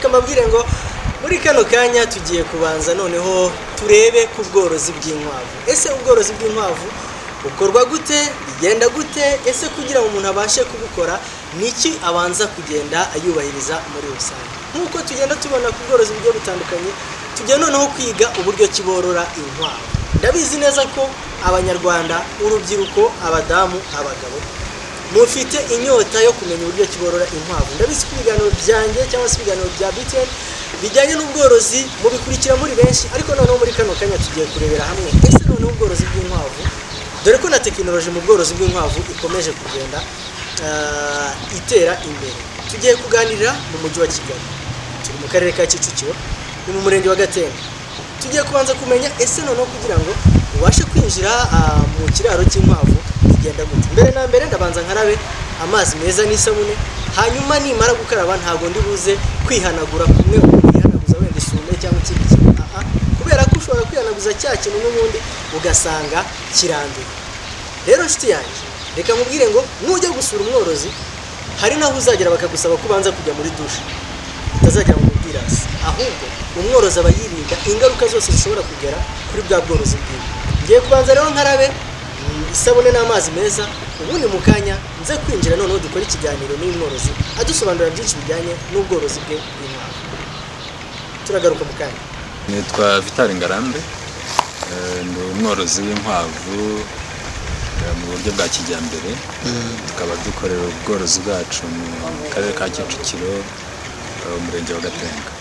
amabwire ngo muri kano kanya tugiye kubanza noneho turebe ku bworozi bw'inkwavu ese ubworozi bw'inkwavu bukorwa gute bigenda gute ese kugira ngo umuntu abashe kubukora ni iki abanza kugenda ayubahiriza muri rusange nk'uko tugenda tubona ku bworozi bugiye butandukanye tujya noneho kwiga uburyo ki borora inkwavu ndabizi neza ko abanyarwanda urubyiruko abadamu abagabo mufite inyota yo kumenya uburyo ki borora inkwavu ndabizi ko ibiganiro byanjye cyangwa se ibiganiro bya biteni bijyanye n'ubworozi mubikurikira muri benshi ariko noneho muri kano kanya tugiye kurebera hamwe ese noneho ubworozi bw'inkwavu dore ko na tekinoloji mu bworozi bw'inkwavu ikomeje kugenda ah, itera imbere tugiye kuganirira mu mujyi wa kigali turi mu karere ka kicukiro ni mu murenge wa gatemba tugiye kubanza kumenya ese noneho kugira ngo ubashe kwinjira ah, mu kiraro cy'inkwavu bigenda gute mbere na mbere ndabanza nkarabe amazi meza n'isabune hanyuma nimara gukaraba ntabwo ndi buze kwihanagura kumwe kwihanaguza wenda isume cyangwa ikindi kintu aha kubera ko ushobora kwihanaguza cya kintu n'ubundi ugasanga kiranduye rero nshuti yanjye reka nkubwire ngo nujya gusura umworozi hari n'aho uzagera bakagusaba ko ubanza kujya muri dushe utazagera mu bwirasi ahubwo umworozi aba yirinda ingaruka zose zishobora kugera kuri bwa bworozi bwiwe ngiye kubanza rero nkarabe mm, isabune n'amazi meza ubundi mu kanya nze kwinjira noneho dukore ikiganiro n'umworozi adusobanurira byinshi bijyanye n'ubworozi bwe bw'inkwavu turagaruka mu kanya nitwa vitali ngarambe Eh, ndi umworozi w'inkwavu eh, mu buryo bwa kijyambere tukaba dukorera ubworozi bwacu mu karere ka kicukiro eh, umurenge wa gatenga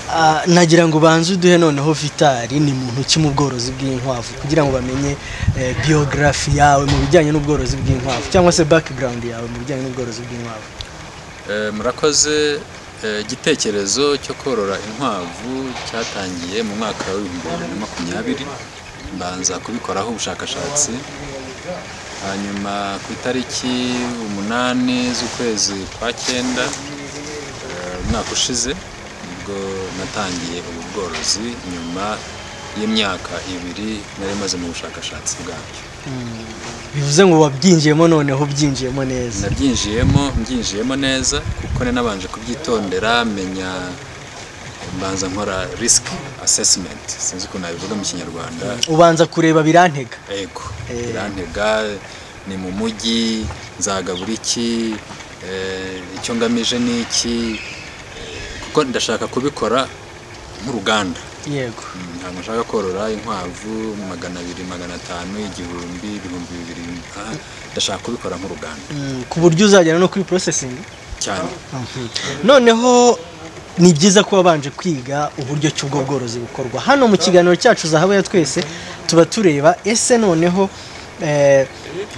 Ah, nagira ngo ubanze uduhe noneho vitali ni muntu ki mu bworozi bw'inkwavu kugira ngo bamenye eh, biogarafi yawe mu bijyanye n'ubworozi bw'inkwavu cyangwa se background yawe mu bijyanye n'ubworozi bw'inkwavu Eh, murakoze eh, igitekerezo cyo korora inkwavu cyatangiye mu mwaka w'ibihumbi bibiri na makumyabiri mbanza kubikoraho ubushakashatsi hanyuma ku itariki umunani z'ukwezi kwa cyenda eh, umwaka ushize nibwo natangiye ubu bworozi nyuma y'imyaka ibiri nari maze mu bushakashatsi bwabyo bivuze ngo wabyinjiyemo noneho byinjiyemo neza nabyinjiyemo mbyinjiyemo neza kuko nari nabanje kubyitondera menya mbanza nkora risk assessment sinzi ukuntu nabivuga mu kinyarwanda ubanza kureba birantega ego birantega ni mu mujyi nzagabura iki eh, icyo ngamije ni iki eh, kuko ndashaka kubikora nk'uruganda yego Mm, ntabwo nshaka korora inkwavu magana abiri magana atanu igihumbi ibihumbi bibiri ah, ndashaka kubikora nk'uruganda Mm, ku buryo uzagera no kuri processing cyane noneho ni byiza ko wabanje kwiga uburyo ki ubwo bworozi bukorwa hano mu kiganiro cyacu zahabu ya twese tuba tureba ese noneho eh,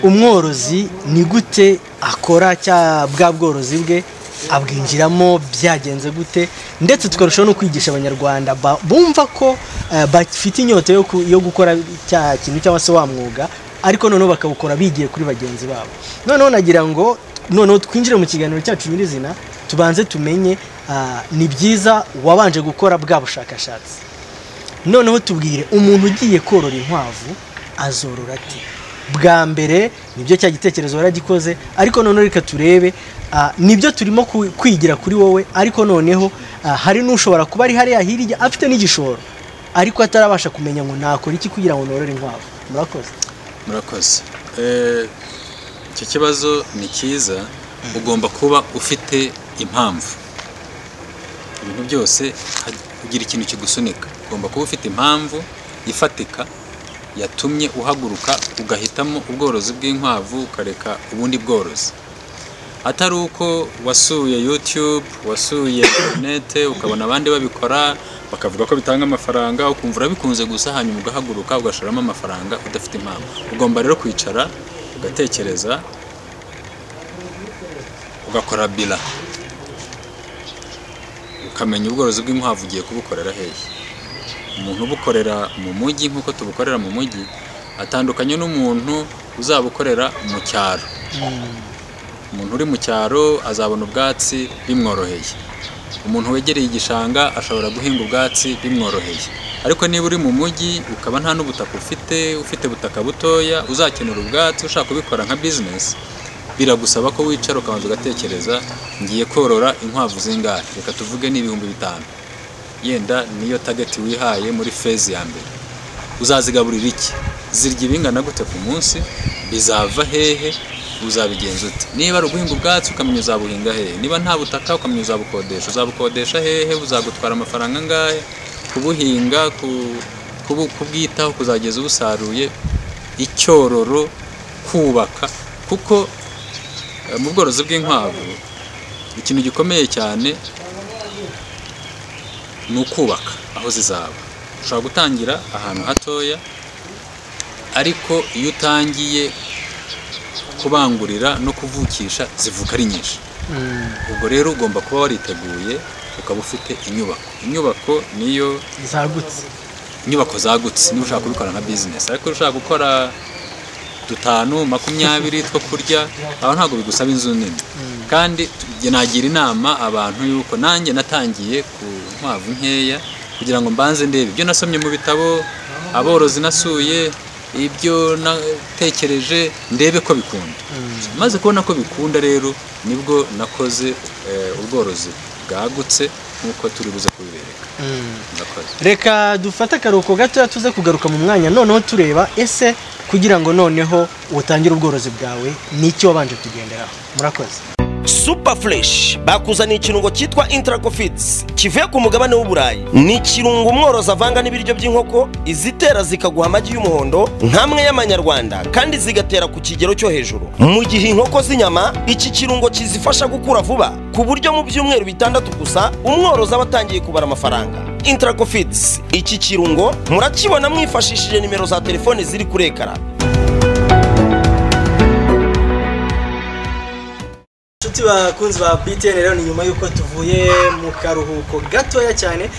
umworozi ni gute akora cya bwa bworozi bwe abwinjiramo byagenze gute ndetse tukarushaho no kwigisha abanyarwanda ba- bumva ko eh, bafite inyota yo ku- yo gukora cya kintu cyangwa se wa mwuga ariko noneho bakawukora bigiye kuri bagenzi babo noneho nagira ngo noneho twinjire mu kiganiro cyacu nyirizina tubanze tumenye ah, ni byiza wabanje gukora bwa bushakashatsi noneho tubwire umuntu ugiye korora inkwavu azorora ate bwa mbere nibyo cya gitekerezo waragikoze ariko noneho reka turebe ah, nibyo turimo ku- kwigira kuri wowe ariko noneho ah, hari n'ushobora kuba ari hariya hirya afite n'igishoro ariko atarabasha kumenya ngo nakora iki kugira ngo norore inkwavu murakoze murakoze Eh, icyo kibazo ni cyiza ugomba kuba ufite impamvu ibintu byose ha- ugira ikintu kigusunika ugomba kuba ufite impamvu ifatika yatumye uhaguruka ugahitamo ubworozi bw'inkwavu ukareka ubundi bworozi atari uko wasuye youtube wasuye interinete ukabona abandi babikora bakavuga ko bitanga amafaranga ukumva urabikunze gusa hanyuma ugahaguruka ugashoramo amafaranga udafite impamvu ugomba rero kwicara ugatekereza ugakora bila ukamenya ubworozi bw'inkwavu ugiye kubukorera hehe umuntu ubukorera mu mujyi nk'uko tubukorera mu mujyi atandukanye n'umuntu uzabukorera mu cyaro umuntu uri mu cyaro azabona ubwatsi bimworoheye umuntu wegereye igishanga ashobora guhinga ubwatsi bimworoheye ariko niba uri mu mujyi ukaba nta n'ubutaka ufite ufite ubutaka butoya uzakenera ubwatsi ushaka kubikora nka bizinesi biragusaba ko wicara ukabanza ugatekereza ngiye korora inkwavu zingahe reka tuvuge ni ibihumbi bitanu yenda niyo tageti wihaye muri fezi ya mbere uzazigaburira iki zirya ibingana gute ku munsi bizava hehe uzabigenza ute niba ari uguhinga ubwatsi ukamenya uzabuhinga hehe niba nta butaka ukamenya uzabukodesha uzabukodesha hehe buzagutwara amafaranga angahe kubuhinga ku- kubu- kubwitaho kuzageza ubusaruye icyororo kubaka kuko eh, mu bworozi bw'inkwavu ikintu gikomeye cyane ni ukubaka aho zizaba ushobora gutangira ahantu hatoya ariko iyo utangiye kubangurira no kuvukisha zivuka ari nyinshi ubwo rero ugomba kuba wariteguye ukaba ufite inyubako inyubako niyo zagutse inyubako zagutse niba ushaka kubikora nka bizinesi ariko iyo ushaka gukora dutanu makumyabiri two kurya aho ntabwo bigusaba inzu nini kandi tu- nagira inama abantu yuko nanjye natangiye ku nkwavu nkeya kugira ngo mbanze ndebe ibyo nasomye mu bitabo aborozi nasuye ibyo natekereje ndebe ko bikunda maze kubona ko bikunda rero nibwo nakoze eh, ubworozi bwagutse nk'uko turi buze kubibereka ndakoze reka dufate akaruhuko gatoya tuze kugaruka mu mwanya noneho tureba ese kugira ngo noneho utangire ubworozi bwawe n'icyo wabanje kugenderaho murakoze super fresh bakuzaniye ikirungo cyitwa intracofits kivuye ku mugabane w'uburayi ni ikirungo umworozi avanga n'ibiryo by'inkoko izitera zikaguha amagi y'umuhondo nk'amwe y'amanyarwanda kandi zigatera ku kigero cyo hejuru mu gihe inkoko z'inyama iki kirungo kizifasha gukura vuba ku buryo mu byumweru bitandatu gusa umworozi aba atangiye kubara amafaranga intracofits iki kirungo murakibona mwifashishije nimero za telefone ziri kuri ekara inshuti bakunzi ba btn rero ni nyuma y'uko tuvuye mu karuhuko gatoya cyane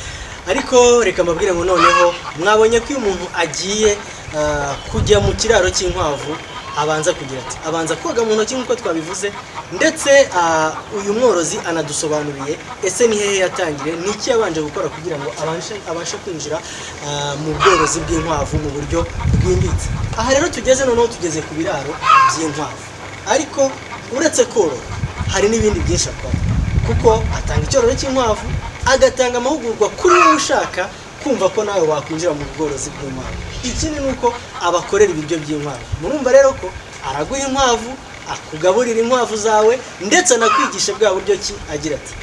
ariko reka mbabwire ngo noneho mwabonye ko iyo umuntu agiye ah, kujya mu kiraro cy'inkwavu abanza kugira ati abanza koga mu ntoki nk'uko twabivuze ndetse ah, uyu mworozi anadusobanuriye ese ni hehe yatangire ni iki yabanje gukora kugira ngo abashe, abashe kwinjira ah, mu bworozi bw'inkwavu mu buryo bwimbitse aha rero tugeze noneho tugeze ku biraro by'inkwavu ariko uretse korora hari n'ibindi byinshi akora kuko atanga icyororo cy'inkwavu agatanga amahugurwa kuri wowe ushaka kumva ko nawe wakwinjira mu bworozi bw'inkwavu ikindi ni uko abakorera ibiryo by'inkwavu murumva rero ko araguha inkwavu akugaburira inkwavu zawe ndetse anakwigisha bwa buryo ki agira ati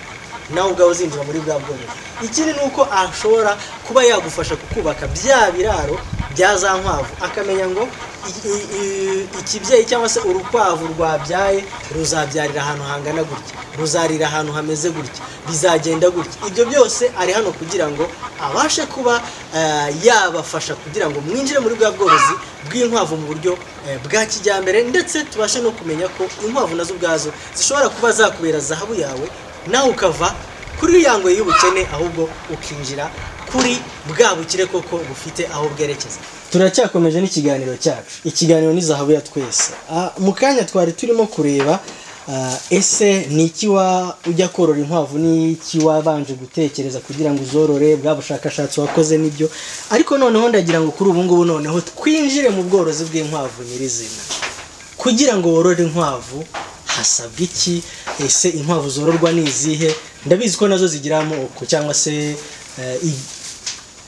nawe ubwawe uzinjira muri bwa bworozi ikindi ni uko ashobora kuba yagufasha kukubaka bya biraro bya za nkwavu akamenya ngo i- i- i- ikibyeyi cyangwa se urukwavu rwabyaye ruzabyarira ahantu hangana gutya ruzarira ahantu hameze gutya bizagenda gutya ibyo byose ari hano kugira ngo abashe kuba eh, yabafasha kugira ngo mwinjire muri bwa bworozi bw'inkwavu mu buryo eh, bwa kijyambere ndetse tubashe no kumenya ko inkwavu nazo ubwazo zishobora kuba zakubera zahabu yawe nawe ukava kuri ya ngoyi y'ubukene ahubwo ukinjira kuri bwa bukire koko bufite aho bwerekeza turacyakomeje n'ikiganiro cyacu ikiganiro ni zahabu ya twese Ah, mu kanya twari turimo kureba ah, ese ni iki wa ujya korora inkwavu ni iki wabanje gutekereza kugira ngo uzorore bwa bushakashatsi wakoze n'ibyo ariko noneho ndagira ngo kuri ubu ngubu noneho twinjire mu bworozi bw'inkwavu nyirizina kugira ngo worore inkwavu hasabwa iki ese inkwavu zororwa ni izihe ndabizi ko nazo zigira amoko cyangwa se eh, i-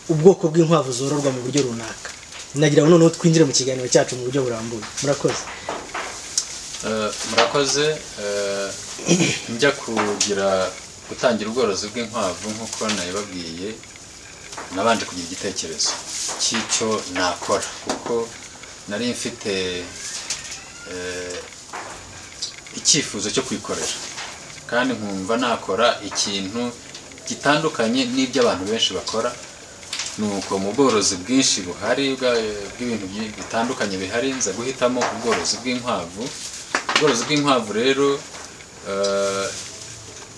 ubwoko bw'inkwavu zororwa mu buryo runaka nagira ngo noneho twinjire mu kiganiro cyacu mu buryo burambuye murakoze Eh, murakoze eh, njya kugira gutangira ubworozi bw'inkwavu nk'uko nabibabwiye nabanje kugira igitekerezo cy'icyo nakora kuko nari mfite eh, icyifuzo cyo kwikorera kandi nkumva nakora ikintu gitandukanye n'ibyo abantu benshi bakora nuko mu bworozi bwinshi buhari bwa- bw'ibintu byi- bitandukanye bihari nza guhitamo ubworozi bw'inkwavu ubworozi bw'inkwavu rero eh,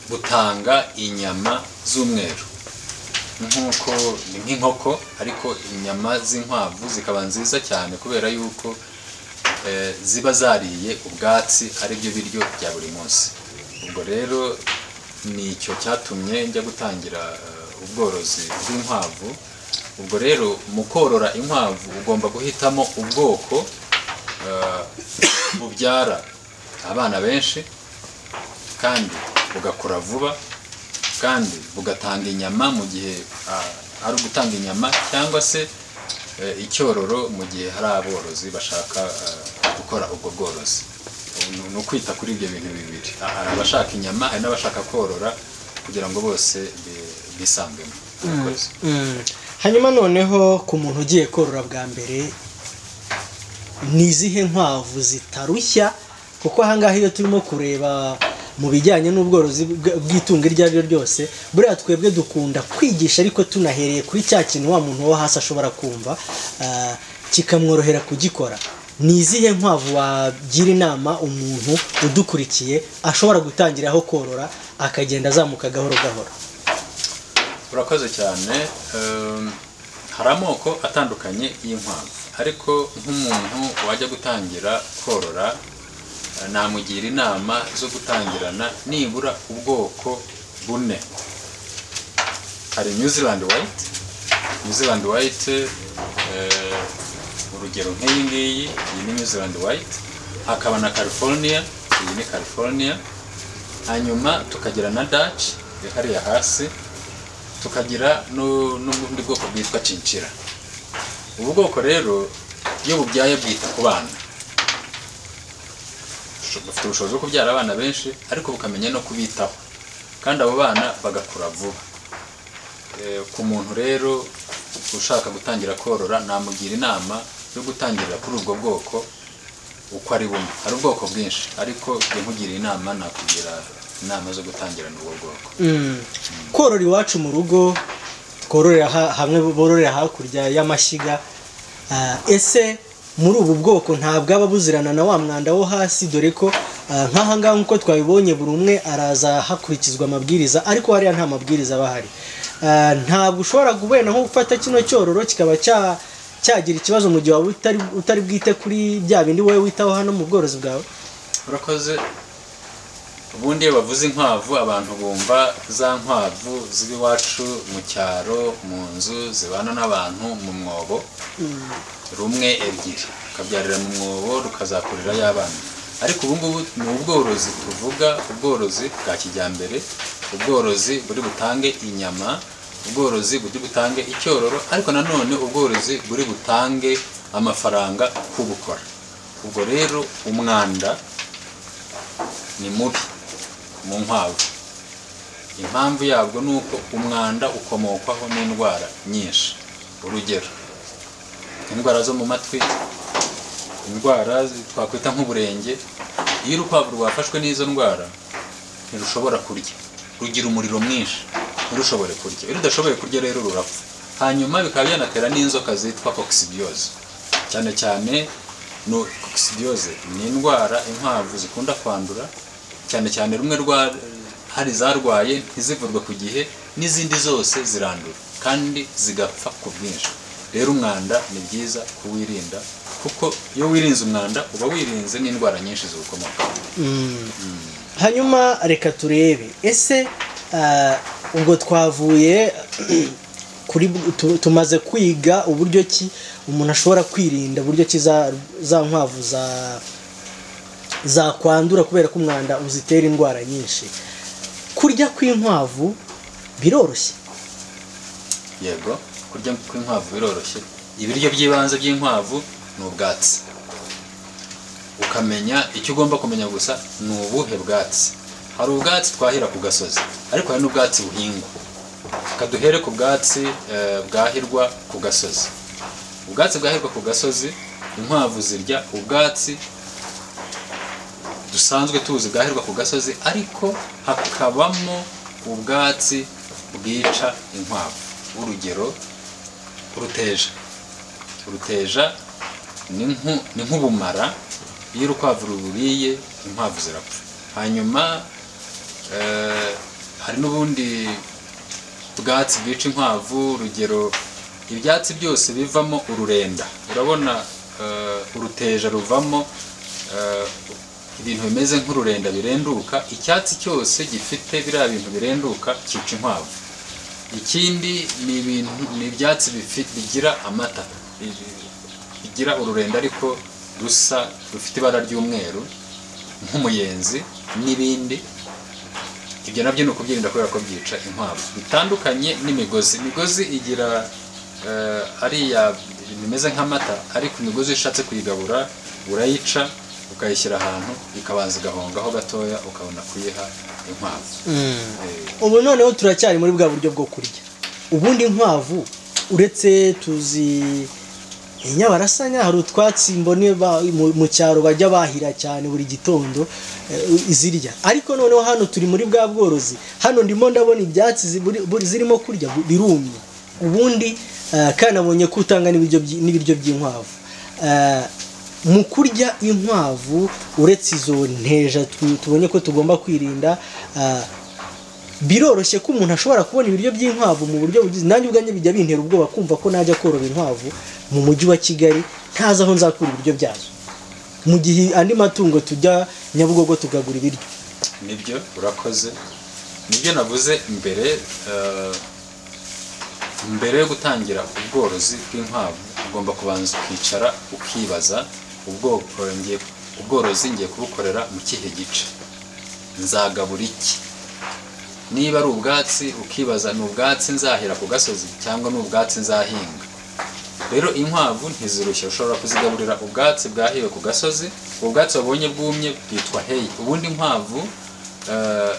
butanga inyama z'umweru nk'uko ni nk'inkoko ariko inyama z'inkwavu zikaba nziza cyane kubera yuko eh, ziba zariye ubwatsi ari byo biryo bya buri munsi ubwo rero ni icyo cyatumye njya gutangira eh, ubworozi bw'inkwavu ubwo rero mu korora inkwavu ugomba guhitamo ubwoko eh, bubyara abana benshi kandi bugakura vuba kandi bugatanga inyama mu gihe ah, ari ugutanga inyama cyangwa se eh, icyororo mu gihe hari aborozi bashaka ah, gukora ubwo bworozi Ubu ni- ni ukwita kuri ibyo bintu bibiri Ah, hari abashaka inyama hari n'abashaka korora kugira ngo bose bi- bisangemo Murakoze. hanyuma noneho ku muntu ugiye korora bwa mbere ni izihe nkwavu zitarushya kuko ahangaha iyo turimo kureba mu bijyanye n'ubworozi bw- bw'itungo iryo ari ryo ryose buriya twebwe dukunda kwigisha ariko tunahereye kuri cya kintu wa muntu wo hasi ashobora kumva ah, kikamworohera kugikora ni izihe nkwavu wagira inama umuntu udukurikiye ashobora gutangiraho korora akagenda azamuka gahoro gahoro urakoze cyane Ehm, hari amoko atandukanye y'inkwavu ariko nk'umuntu wajya gutangira korora eh, namugira inama zo gutangirana nibura ubwoko bune hari new zealand white new zealand white eh, urugero nk'iyi ngiyi iyi ni new zealand white hakaba na california iyi ni california hanyuma tukagira na dutch iri hariya hasi tukagira nu- n'ubundi bwoko bwitwa cincira ubu bwoko rero iyo bubyaye bwita ku bana Busho- bufite ubushobozi bwo kubyara abana benshi ariko bukamenya no kubitaho kandi abo bana bagakura vuba Eh, ku muntu rero ushaka gutangira korora namugira inama yo gutangirira kuri ubwo bwoko uko ari bumwe hari ubwoko bwinshi ariko jya nkugira inama nakugira inama zo gutangirana ubwo bwoko korora iwacu mu rugo twororera ha- hamwe bororera hakurya y'amashyiga ah, ese muri ubu bwoko ntabwo aba buzirana na wa mwanda wo hasi dore ko ah, nk'aha ngaha nk'uko twabibonye buri umwe araza hakurikizwa amabwiriza ariko hariya nta mabwiriza aba ahari Ah, ntabwo ushobora guhena nko gufata kino cyororo kikaba cya cyagira ikibazo mu gihe waba utari utari bwite kuri bya bindi wowe witaho hano mu bworozi bwawe urakoze ubundi iyo bavuze inkwavu abantu bumva za nkwavu z'iwacu mu cyaro mu nzu zibana n'abantu mu mwobo rumwe ebyiri rukabyarira mu mwobo rukazakurira y'abana ariko ubu ngubu ni ubworozi tuvuga ubworozi bwa kijyambere ubworozi buri butange inyama ubworozi buri butange icyororo ariko nanone ubworozi buri butange amafaranga kubukora ubwo rero umwanda ni mubi mu nkwavu impamvu yabwo ni uko umwanda ukomokwaho n'indwara nyinshi urugero indwara zo mu matwi indwara zi- twakwita nk'uburenge iyo urukwavu rwafashwe n'izo ndwara ntirushobora kurya rugira umuriro mwinshi ntirushobore kurya iyo rudashoboye kurya rero rurapfa hanyuma bikaba byanatera n'inzoka zitwa kokisibiyose cyane cyane no kokisibiyose ni indwara inkwavu zikunda kwandura cyane cyane rumwe rwa hari zarwaye ntizivurwe ku gihe n'izindi zose zirandura kandi zigapfa ku bwinshi rero umwanda ni byiza kuwirinda kuko iyo wirinze umwanda uba wirinze n'indwara nyinshi ziwukomokaho hanyuma reka turebe ese ah, ubwo twavuye kuri tu- tumaze kwiga uburyo ki umuntu ashobora kwirinda uburyo ki za za nkwavu za zakwandura kubera ko umwanda uzitera indwara nyinshi kurya kw'inkwavu biroroshye yego kurya kw'inkwavu biroroshye ibiryo by'ibanze by'inkwavu ni ubwatsi ukamenya icyo ugomba kumenya gusa ni ubuhe bwatsi hari ubwatsi twahira ku gasozi ariko hari n'ubwatsi buhingwa reka duhere ku bwatsi eh, bwahirwa ku gasozi ubwatsi bwahirwa ku gasozi inkwavu zirya ubwatsi dusanzwe tuzi bwahirwa ku gasozi ariko hakabamo ubwatsi bwica inkwavu urugero uruteja uruteja ni nku- ni nk'ubumara iyo urukwavu ruburiye inkwavu zirapfa hanyuma eh, hari n'ubundi bwatsi bwica inkwavu urugero ibyatsi byose bivamo ururenda urabona eh, uruteja ruvamo eh, ibintu bimeze nk'ururenda birenduka icyatsi cyose gifite biriya bintu birenduka cyica inkwavu ikindi ni ibintu ni ibyatsi bifi- bigira amata bi- bigira ururenda ariko rusa rufite ibara ry'umweru nk'umuyenzi n'ibindi ibyo nabyo ni ukubyirinda kubera ko byica inkwavu bitandukanye n'imigozi imigozi igira eh, ariya ibintu bimeze nk'amata ariko imigozi iyo ushatse kuyigabura urayica ukayishyira ahantu ikabanza igahongaho gatoya ukabona kuyiha inkwavu Eh, ubu noneho turacyari muri bwa buryo bwo kurya ubundi inkwavu uretse tuzi inyabarasanya hari utwatsi mbone ba- mu- mu cyaro bajya bahira cyane buri gitondo eh, izirya ariko noneho hano turi muri bwa bworozi hano ndimo ndabona ibyatsi ziburi- buri- zirimo kurya bu- birumye ubundi eh, kanabonye ko utanga n'ibiryo by- n'ibiryo by'inkwavu Eh, mu kurya inkwavu uretse izo nteja tu- tubonye ko tugomba kwirinda eh, biroroshye ko umuntu ashobora kubona ibiryo by'inkwavu mu buryo bugize nanjye ubwanjye bijya bintera ubwoba kumva ko najya korora inkwavu mu mujyi wa kigali ntazi aho nzakura ibiryo byazo mu gihe andi matungo tujya nyabugogo tukagura ibiryo nibyo urakoze nibyo navuze mbere eh, mbere yo gutangira ubworozi bw'inkwavu ugomba kubanza ukicara ukibaza ubwoko ngiye- ubworozi ngiye kubukorera mu kihe gice nzagabura iki niba ari ubwatsi ukibaza ni ubwatsi nzahira ku gasozi cyangwa ni ubwatsi nzahinga rero inkwavu ntizirushya ushobora kuzigaburira ubwatsi bwahiwe ku gasozi ubwatsi wabonye bwumye bwitwa heyi ubundi inkwavu eh,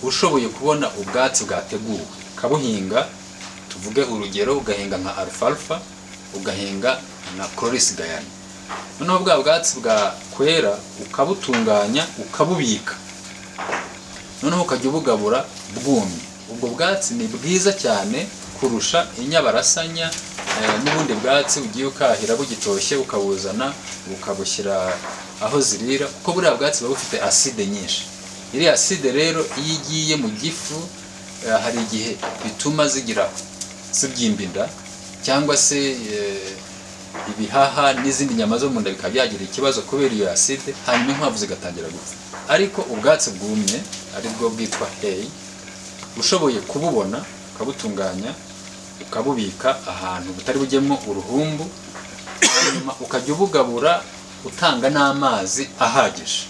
ushoboye kubona ubwatsi bwateguwe ukabuhinga tuvuge urugero ugahinga nka alfalfa ugahinga na cloris gayana noneho bwa bwatsi bwakwera ukabutunganya ukabubika noneho ukajya ubugabura bwumye ubwo bwatsi ni bwiza cyane kurusha inyabarasanya eh, n'ubundi bwatsi ugiye ukahira bugitoshye ukabuzana ukabushyira aho zirira kuko buriya bwatsi buba bufite aside nyinshi iriya aside rero iyo igiye mu gifu eh, hari igihe bituma zigira zibyimba inda cyangwa se eh, ibihaha n'izindi nyama zo mu nda bikaba byagira ikibazo kubera iyo aside hanyuma inkwavu zigatangira gupfa ariko ubwatsi bwumye aribwo bwitwa heyi ushoboye kububona ukabutunganya ukabubika ahantu butari bujyemo uruhumbu hanyuma ukajya ubugabura utanga n'amazi ahagije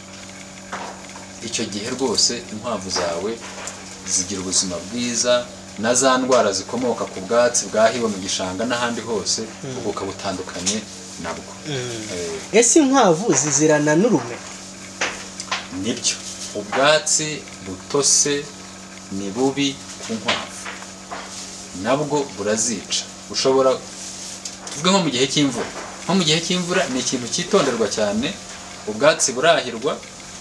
icyo gihe rwose inkwavu zawe zigira ubuzima bwiza na za ndwara zikomoka ku bwatsi bwahiwe mu gishanga n'ahandi hose ubwo ukaba utandukanye nabwo Eh, ese inkwavu zizirana n'urume nibyo ubwatsi butose ni bubi ku nkwavu nabwo burazica ushobora tuvuge nko mu gihe cy'imvura nko mu gihe cy'imvura ni ikintu cyitonderwa cyane ubwatsi burahirwa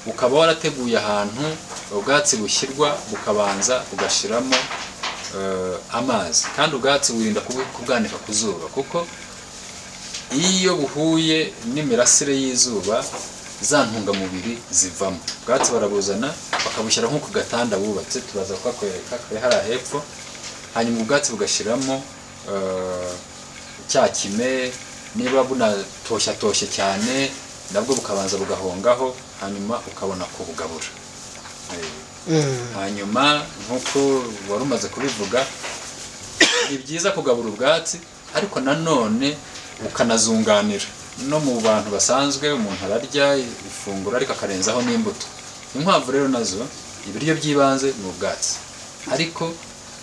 ukaba warateguye ahantu ubwatsi bushyirwa bukabanza bugashyiramo eh, amazi kandi ubwatsi wirinda kubu- kubwanika ku zuba kuko iyo buhuye n'imirasire y'izuba za ntungamubiri zivamo ubwatsi barabuzana bakabushyira nko ku gatanda bubatse turaza kukakwereka kari hariya hepfo hanyuma ubwatsi bugashyiramo eh, cya kime niba bunatoshyatoshye cyane nabwo bukabanza bugahongaho hanyuma ukabona kubugabura Eh, hanyuma nk'uko wari umaze kubivuga ni byiza kugabura ubwatsi ariko nanone ukanazunganira no mu bantu basanzwe umuntu ararya ifunguro ariko akarenzaho n'imbuto inkwavu rero nazo ibiryo by'ibanze ni ubwatsi ariko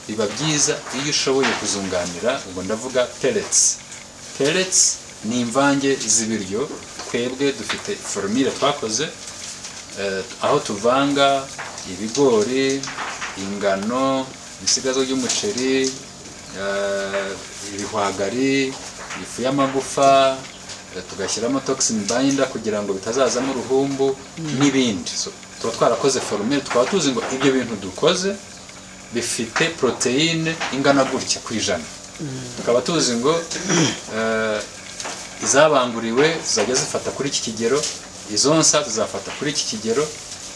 biba byiza iyo ushoboye kuzunganira ubwo ndavuga peretsi peretsi ni imvange z'ibiryo twebwe dufite forumire twakoze eh, aho tuvanga ibigori ingano ibisigazwa by'umuceri eh, ibihwagari ifu y'amagufa eh, tugashyiramo toxin binder kugira ngo bitazazamo uruhumbu n'ibindi So, tuba twarakoze forumire tukaba tuzi ngo ibyo bintu dukoze bifite poroteyine ingana gutya ku ijana tukaba tuzi ngo eh, izabanguriwe zizajya zifata kuri iki kigero izonsa zizafata kuri iki kigero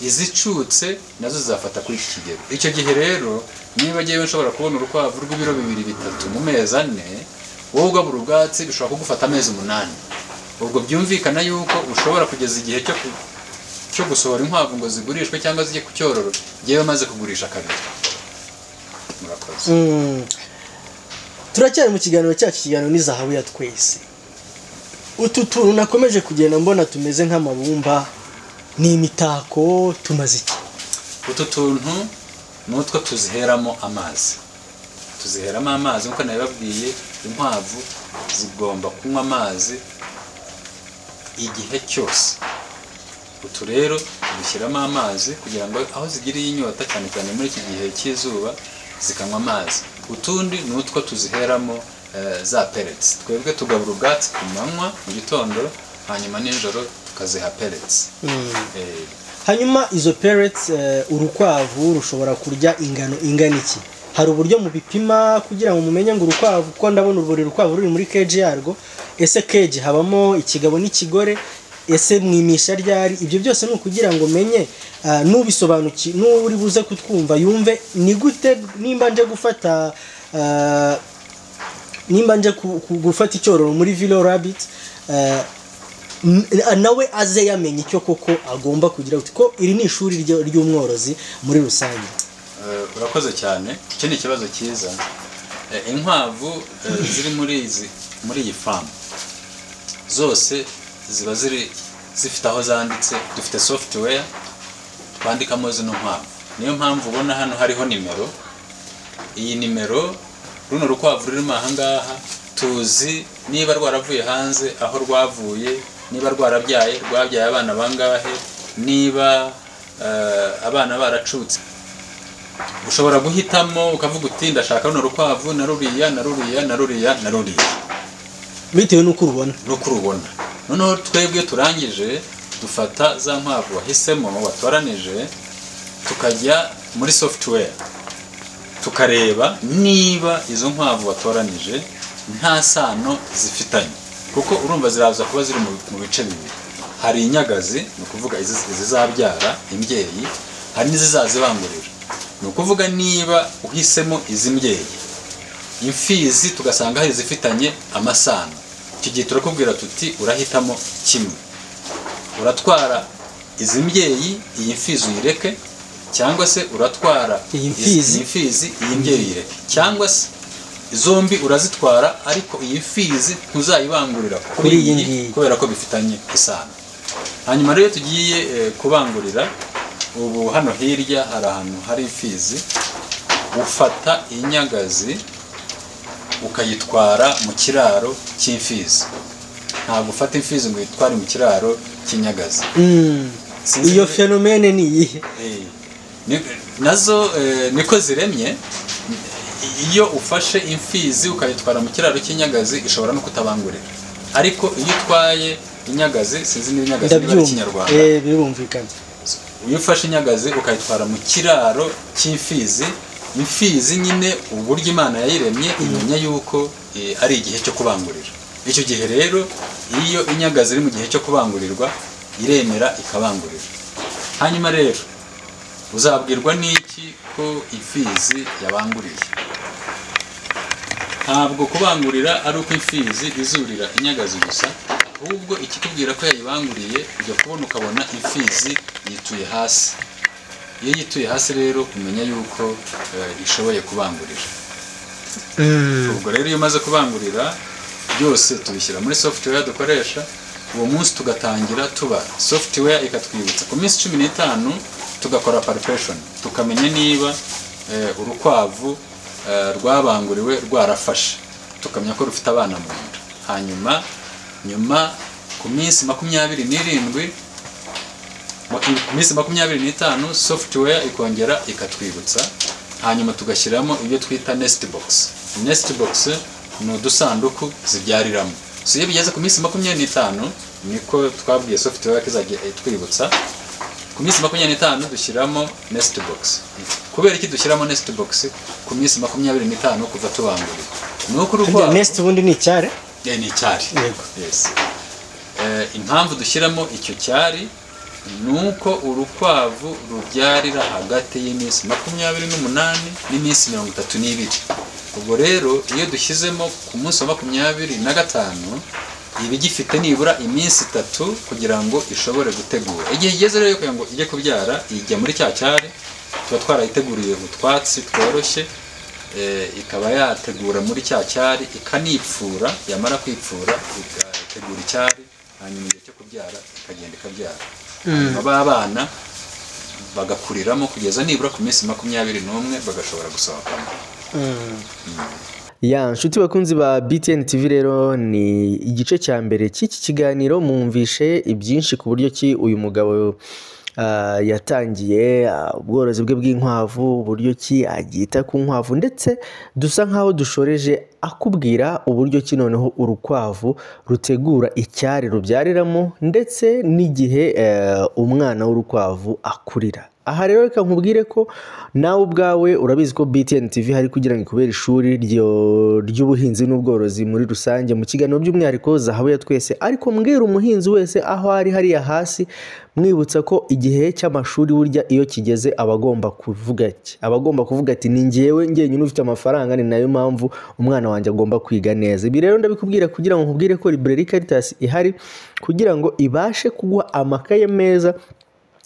izicutse nazo zizafata kuri iki kigero icyo gihe rero niba ngewe nshobora kubona urukwavu rw'ibiro bibiri bitatu mu mezi ane wowe ugabura ubwatsi bishobora kugufata amezi umunani ubwo byumvikana yuko ushobora kugeza igihe cyo ku- cyo gusohora inkwavu ngo zigurishwe cyangwa zijye ku cyororo ngewe maze kugurisha kabiri murakoze Mm. turacyari mu kiganiro cyacu ikiganiro ni zahabu ya twese utu tuntu nakomeje kugenda mbona tumeze nk'amabumba ni imitako tumaze iki utu tuntu ni utwo tuziheramo amazi tuziheramo amazi nk'uko nabibabwiye inkwavu zigomba kunywa amazi igihe cyose utu rero dushyiramo amazi kugira ngo aho zigiriye inyota cyane cyane muri iki gihe cy'izuba zikanywa amazi utundi ni utwo tuziheramo eh, za pellets twebwe tugabura ubwatsi ku manywa mu gitondo hanyuma nijoro tukaziha pellets Eh, hanyuma izo pellets eh, urukwavu rushobora kurya ingano ingana iki hari uburyo mubipima kugira ngo mumenye ngo urukwavu kuko ndabona buri rukwavu ruri muri keji yarwo ese keji habamo ikigabo n'ikigore ese mwimisha ryari ibyo byose ni ukugira ngo menye ah, n'ubisobanuki n'uwo uri buze kutwumva yumve ni gute nimba nje gufata ah, nimba nje ku- ku- gufata icyororo muri vilo rabit nawe aze yamenye icyo koko agomba kugira uti ko iri ni ishuri ryo- ry'umworozi muri rusange Eh, urakoze cyane icyo ni ikibazo cyiza Eh, inkwavu eh, ziri muri izi muri iyi famu zose ziba ziri zifite aho zanditse dufite software twandikamo zino nkwavu niyo mpamvu ubona hano hariho nimero iyi nimero runo rukwavu rurimo aha ngaha tuzi niba rwaravuye hanze aho rwavuye niba rwarabyaye rwabyaye abana bangahe niba eh, abana baracutse ushobora guhitamo ukavuga uti ndashaka runo rukwavu na ruriya na ruriya na ruriya na ruriya bitewe n'uko urubona nuko urubona noneho twebwe turangije dufata za nkwavu wahisemo watoranije tukajya muri software tukareba niba izo nkwavu watoranije nta sano zifitanye kuko urumva ziraza kuba ziri mu- mu bice bibiri hari inyagazi ni ukuvuga izi- izizabyara imbyeyi hari n'izizazibangurira ni ukuvuga niba uhisemo izi mbyeyi imfizi tugasanga hari izifitanye amasano icyo gihe turakubwira tuti urahitamo kimwe uratwara izi mbyeyi iyi mfizi uyireke cyangwa se uratwara Iyi izi- mfizi. iyi mfizi iyi mbyeyi uyireke cyangwa se zombi urazitwara ariko iyi mfizi ntuzayibangurira Kuri kuri iyi iyi ngiyi. kubera ko bifitanye isano hanyuma rero iyo tugiye eh, kubangurira ubu hano hirya hari ahantu hari imfizi ufata inyagazi ukayitwara mu kiraro cy'imfizi ntabwo ufata imfizi ngo uyitware mu kiraro cy'inyagazi Mm. Sinzi iyo niba- fenomene ni iyihe Eh, ni- nazo eh, niko ziremye iyo ufashe imfizi ukayitwara mu kiraro cy'inyagazi ishobora no kutabangurira ariko iyo utwaye inyagazi sinzi niba inyagazi niba ari ndabyumva ikinyarwanda Eh, birumvikana iyo ufashe inyagazi ukayitwara mu kiraro cy'imfizi imfizi nyine uburyo imana yayiremye imenya yuko eh, ari igihe cyo kubangurira icyo gihe rero iyo inyagazi iri mu gihe cyo kubangurirwa iremera ikabangurira hanyuma rero uzabwirwa n'iki ko imfizi yabanguriye ntabwo kubangurira ari uko imfizi izurira inyagazi gusa ahubwo ikikubwira ko yayibanguriye ujya kubona ukabona imfizi yituye hasi iyo yituye hasi rero umenya yuko eh, ishoboye kubangurira Mm. ubwo rero iyo umaze kubangurira byose tubishyira muri software dukoresha uwo munsi tugatangira tubara software ikatwibutsa ku minsi cumi n'itanu tugakora palpation tukamenya niba eh, urukwavu eh, rwabanguriwe rwarafashe tukamenya ko rufite abana mu nda hanyuma nyuma ku minsi makumyabiri n'irindwi ku minsi makumyabiri n'itanu software ikongera ikatwibutsa hanyuma tugashyiramo ibyo twita nest box nest box ni udusanduku zibyariramo so iyo bigeze ku minsi makumyabiri n'itanu niko twabwiye software ko izajya itwibutsa ku minsi makumyabiri n'itanu dushyiramo nest box kubera iki dushyiramo nest box ku minsi makumyabiri n'itanu kuva tubanguriye ni uko Harya urukwavu next ubundi ni icyare Eh, ni icyari Yego. Yes. Eh, impamvu dushyiramo icyo cyari ni uko urukwavu rubyarira hagati y'iminsi makumyabiri n'umunani n'iminsi mirongo itatu n'ibiri ubwo rero iyo dushyizemo ku munsi wa makumyabiri na gatanu iba igifite nibura iminsi itatu kugira ngo ishobore gutegura igihe igeze rero kugira ngo ijye kubyara ijya muri cya cyari tuba twarayiteguriye utwatsi tworoshye eh, ikaba yategura muri cya cyari ikanipfura yamara kwipfura igategura icyari hanyuma igihe cyo kubyara ikagenda ikabyara b'abana bagakuriramo kugeza nibura ku minsi makumyabiri n'umwe bagashobora gusohokamo ya nshuti bakunzi ba btn tv rero ni igice cya mbere cy'iki kiganiro mwumvishe ibyinshi ku buryo ki uyu mugabo ah, yatangiye ah, ubworozi bwe bw'inkwavu uburyo ki agita ku nkwavu ndetse dusa nk'aho dushoreje akubwira uburyo ki noneho urukwavu rutegura icyari rubyariramo ndetse n'igihe eh, umwana w'urukwavu akurira aha rero reka nkubwire ko nawe ubwawe urabizi ko btn tv hari kugira ngo ikubere ishuri ryo- ry'ubuhinzi n'ubworozi muri rusange mu kiganiro by'umwihariko zahabu ya twese ariko mbwira umuhinzi wese aho ari hariya hasi mwibutsa ko igihe cy'amashuri burya iyo kigeze aba agomba kuvuga iki aba agomba kuvuga ati ni ngewe ngenyine ufite amafaranga ni nayo mpamvu umwana wanjye agomba kwiga neza ibi rero ndabikubwira kugira ngo nkubwire ko library caritas ihari kugira ngo ibashe kuguha amakaye meza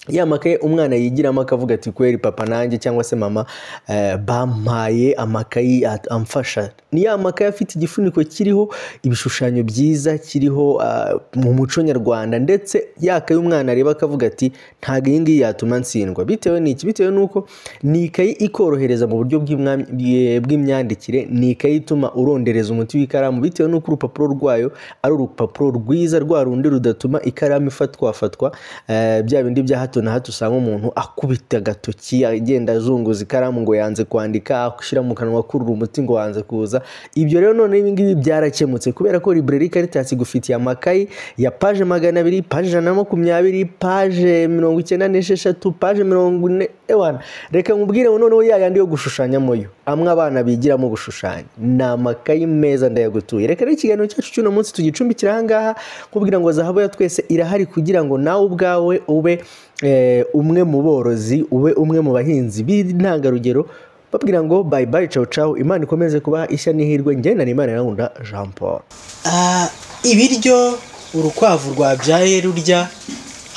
ya makaye umwana yigiramo akavuga ati kweri papa nanjye cyangwa se mama eh, bampaye amakayi at- amfasha ni ya makaye afite igifuniko kiriho ibishushanyo byiza kiriho ah, mu muco nyarwanda ndetse yakaye umwana areba akavuga ati ntabwo iyi ngiyi yatuma ntsindwa bitewe n'iki bitewe n'uko ni ikayi ikorohereza mu buryo bw'imwa- bw'e- bw'imyandikire ni ikayi ituma urondereza umuti w'ikaramu bitewe n'uko urupapuro rwayo ari urupapuro rwiza rwa rundi rudatuma ikaramu ifatwafatwa eh, bya bindi bya hato na hato usanga umuntu akubita agatoki agenda azunguza ikaramu ngo yanze kwandika ashyira mu kanwa akurura umuti ngo wanze kuza ibyo rero none ibi ngibi byarakemutse kubera ko library caritas igufitiye amakayi ya paje magana abiri paje ijana na makumyabiri paje mirongo icyenda n'esheshatu paje mirongo ine ewana reka nkubwire ngo noneho ya yandi yo gushushanyamo yo amwe abana bigiramo gushushanya ni amakayi meza ndayagutuye reka rero ikiganiro cyacu cy'uno munsi tugicumbikira aha ngaha nkubwira ngo zahabu ya twese irahari kugira ngo nawe ubwawe ube eh, umwe mu borozi ube umwe mu bahinzi b'intangarugero babwira ngo bayi bayi cawu cawu imana ikomeze kubaha ishya n'ihirwe njyenda n'imana irakunda jean paul Ah, ibiryo urukwavu rwabyaye rurya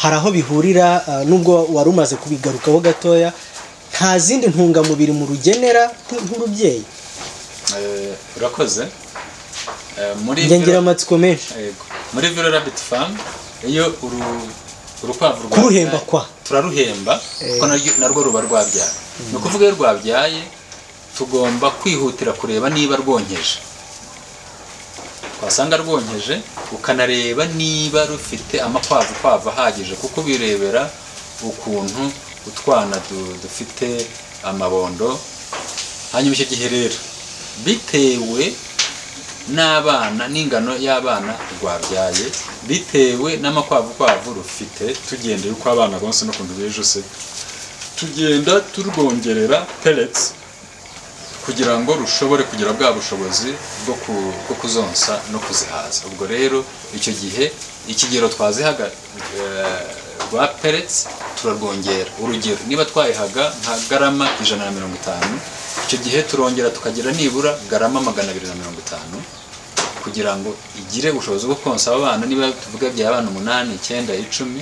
hari aho bihurira ah, nubwo wari umaze kubigarukaho gatoya nta zindi ntungamubiri mu rugenera nk- nk'urubyeyi Eh, urakoze Eh, muri ngengiramatsiko menshi Yego. muri vero rabbit farm iyo uru- urukwavu rwabyaye- Kuruhemba kwa. turaruhemba kuko naryo- narwo ruba rwabyaye ni ukuvuga iyo rwabyaye tugomba kwihutira kureba niba rwonkeje twasanga rwonkeje ukanareba niba rufite amakwavu kwavu ahagije kuko birebera ukuntu utwana du- dufite amabondo hanyuma icyo gihe rero bitewe n'abana n'ingano y'abana rwabyaye bitewe n'amakwavu kwavu rufite tugendeye uko abana bonse n'ukuntu bejuse tugenda turwongerera pellets kugira ngo rushobore kugira bwa bushobozi bwo, ku, bwo kuzonsa no kuzihaza ubwo rero icyo gihe ikigero twazihaga eh, rwa pellets turarwongera urugero niba twayihaga nka garama ijana na mirongo itanu icyo gihe turongera tukagira nibura garama magana abiri na mirongo itanu kugira ngo igire ubushobozi bwo konsa abo bana niba tuvuga bya abana umunani icyenda icumi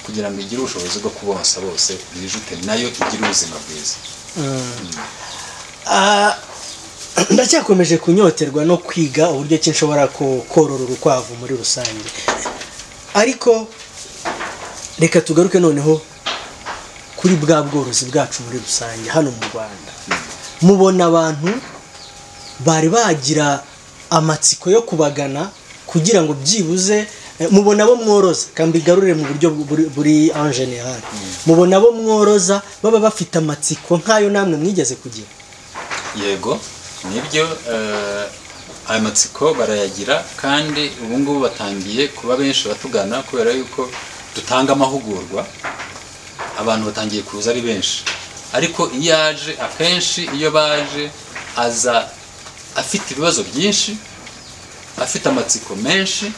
kugira ngo igire ubushobozi bwo kubonsa bose bijute nayo igire ubuzima bwiza Ah, ndacyakomeje kunyoterwa no kwiga uburyo ki nshobora ko- korora urukwavu muri rusange ariko reka tugaruke noneho kuri bwa bworozi bwacu muri rusange hano mu rwanda mubona abantu bari bagira amatsiko yo kubagana kugira ngo byibuze eh, mubona bo mworoza kambigarurire mu buryo buri- buri en general mubona bo mworoza baba bafite amatsiko nk'ayo namwe mwigeze kugira yego nibyo eh, ayo matsiko barayagira kandi ubu ngubu batangiye kuba benshi batugana kubera yuko dutanga amahugurwa abantu batangiye kuza ari benshi ariko iyo aje akenshi iyo baje aza afite ibibazo byinshi afite amatsiko menshi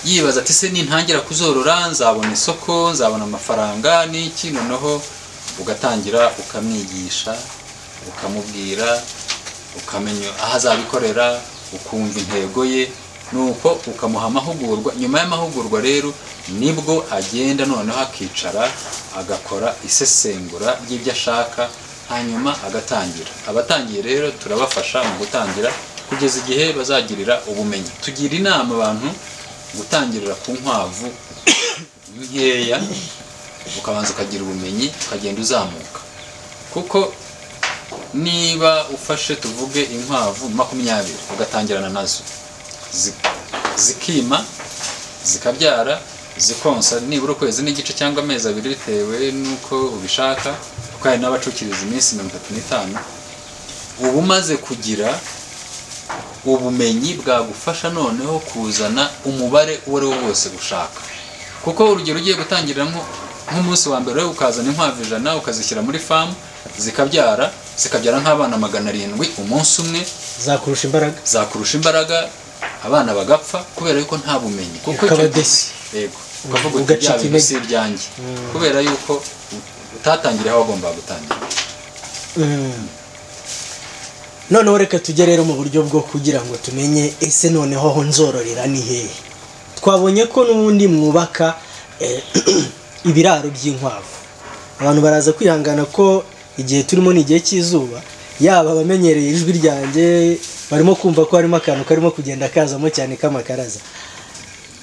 yibaza ati se nintangira kuzorora nzabona isoko nzabona amafaranga n'iki noneho ugatangira ukamwigisha ukamubwira ukamenya aho azabikorera ukumva intego ye nuko ukamuha amahugurwa nyuma y'amahugurwa rero nibwo agenda noneho akicara agakora isesengura ry'ibyo ashaka hanyuma agatangira abatangiye rero turabafasha mu gutangira kugeza igihe bazagirira ubumenyi tugira inama abantu gutangirira ku nkwavu nkeya ukabanza ukagira ubumenyi ukagenda uzamuka kuko niba ufashe tuvuge inkwavu makumyabiri ugatangirana nazo zi- zikima zikabyara zikonsa nibura ukwezi n'igice cyangwa amezi abiri bitewe n'uko ubishaka kuko hari n'abacukiriza iminsi mirongo itatu n'itanu uba umaze kugira ubumenyi bwagufasha noneho kuzana umubare uwo ari wo wose ushaka kuko urugero ugiye gutangira nko- nk'umunsi wa mbere ukazana inkwavu ijana ukazishyira muri famu zikabyara zikabyara nk'abana magana arindwi umunsi umwe zakurusha imbaraga zakurusha imbaraga abana bagapfa kubera yuko nta bumenyi kuko icyo- Ukabadesi. yego ukavuga uti Ugacika bya bintu intege." si ibyanjye kubera yuko utatangiriye aho wagombaga gutangira Mm. noneho reka tujye rero mu buryo bwo kugira ngo tumenye ese noneho aho nzororera ni hehe twabonye ko n'ubundi mwubaka eh, ibiraro by'inkwavu abantu baraza kwihangana ko igihe turimo ni igihe cy'izuba yaba abamenyereye ijwi ryanjye barimo kumva ko harimo akantu karimo kugenda kazamo cyane k'amakaraza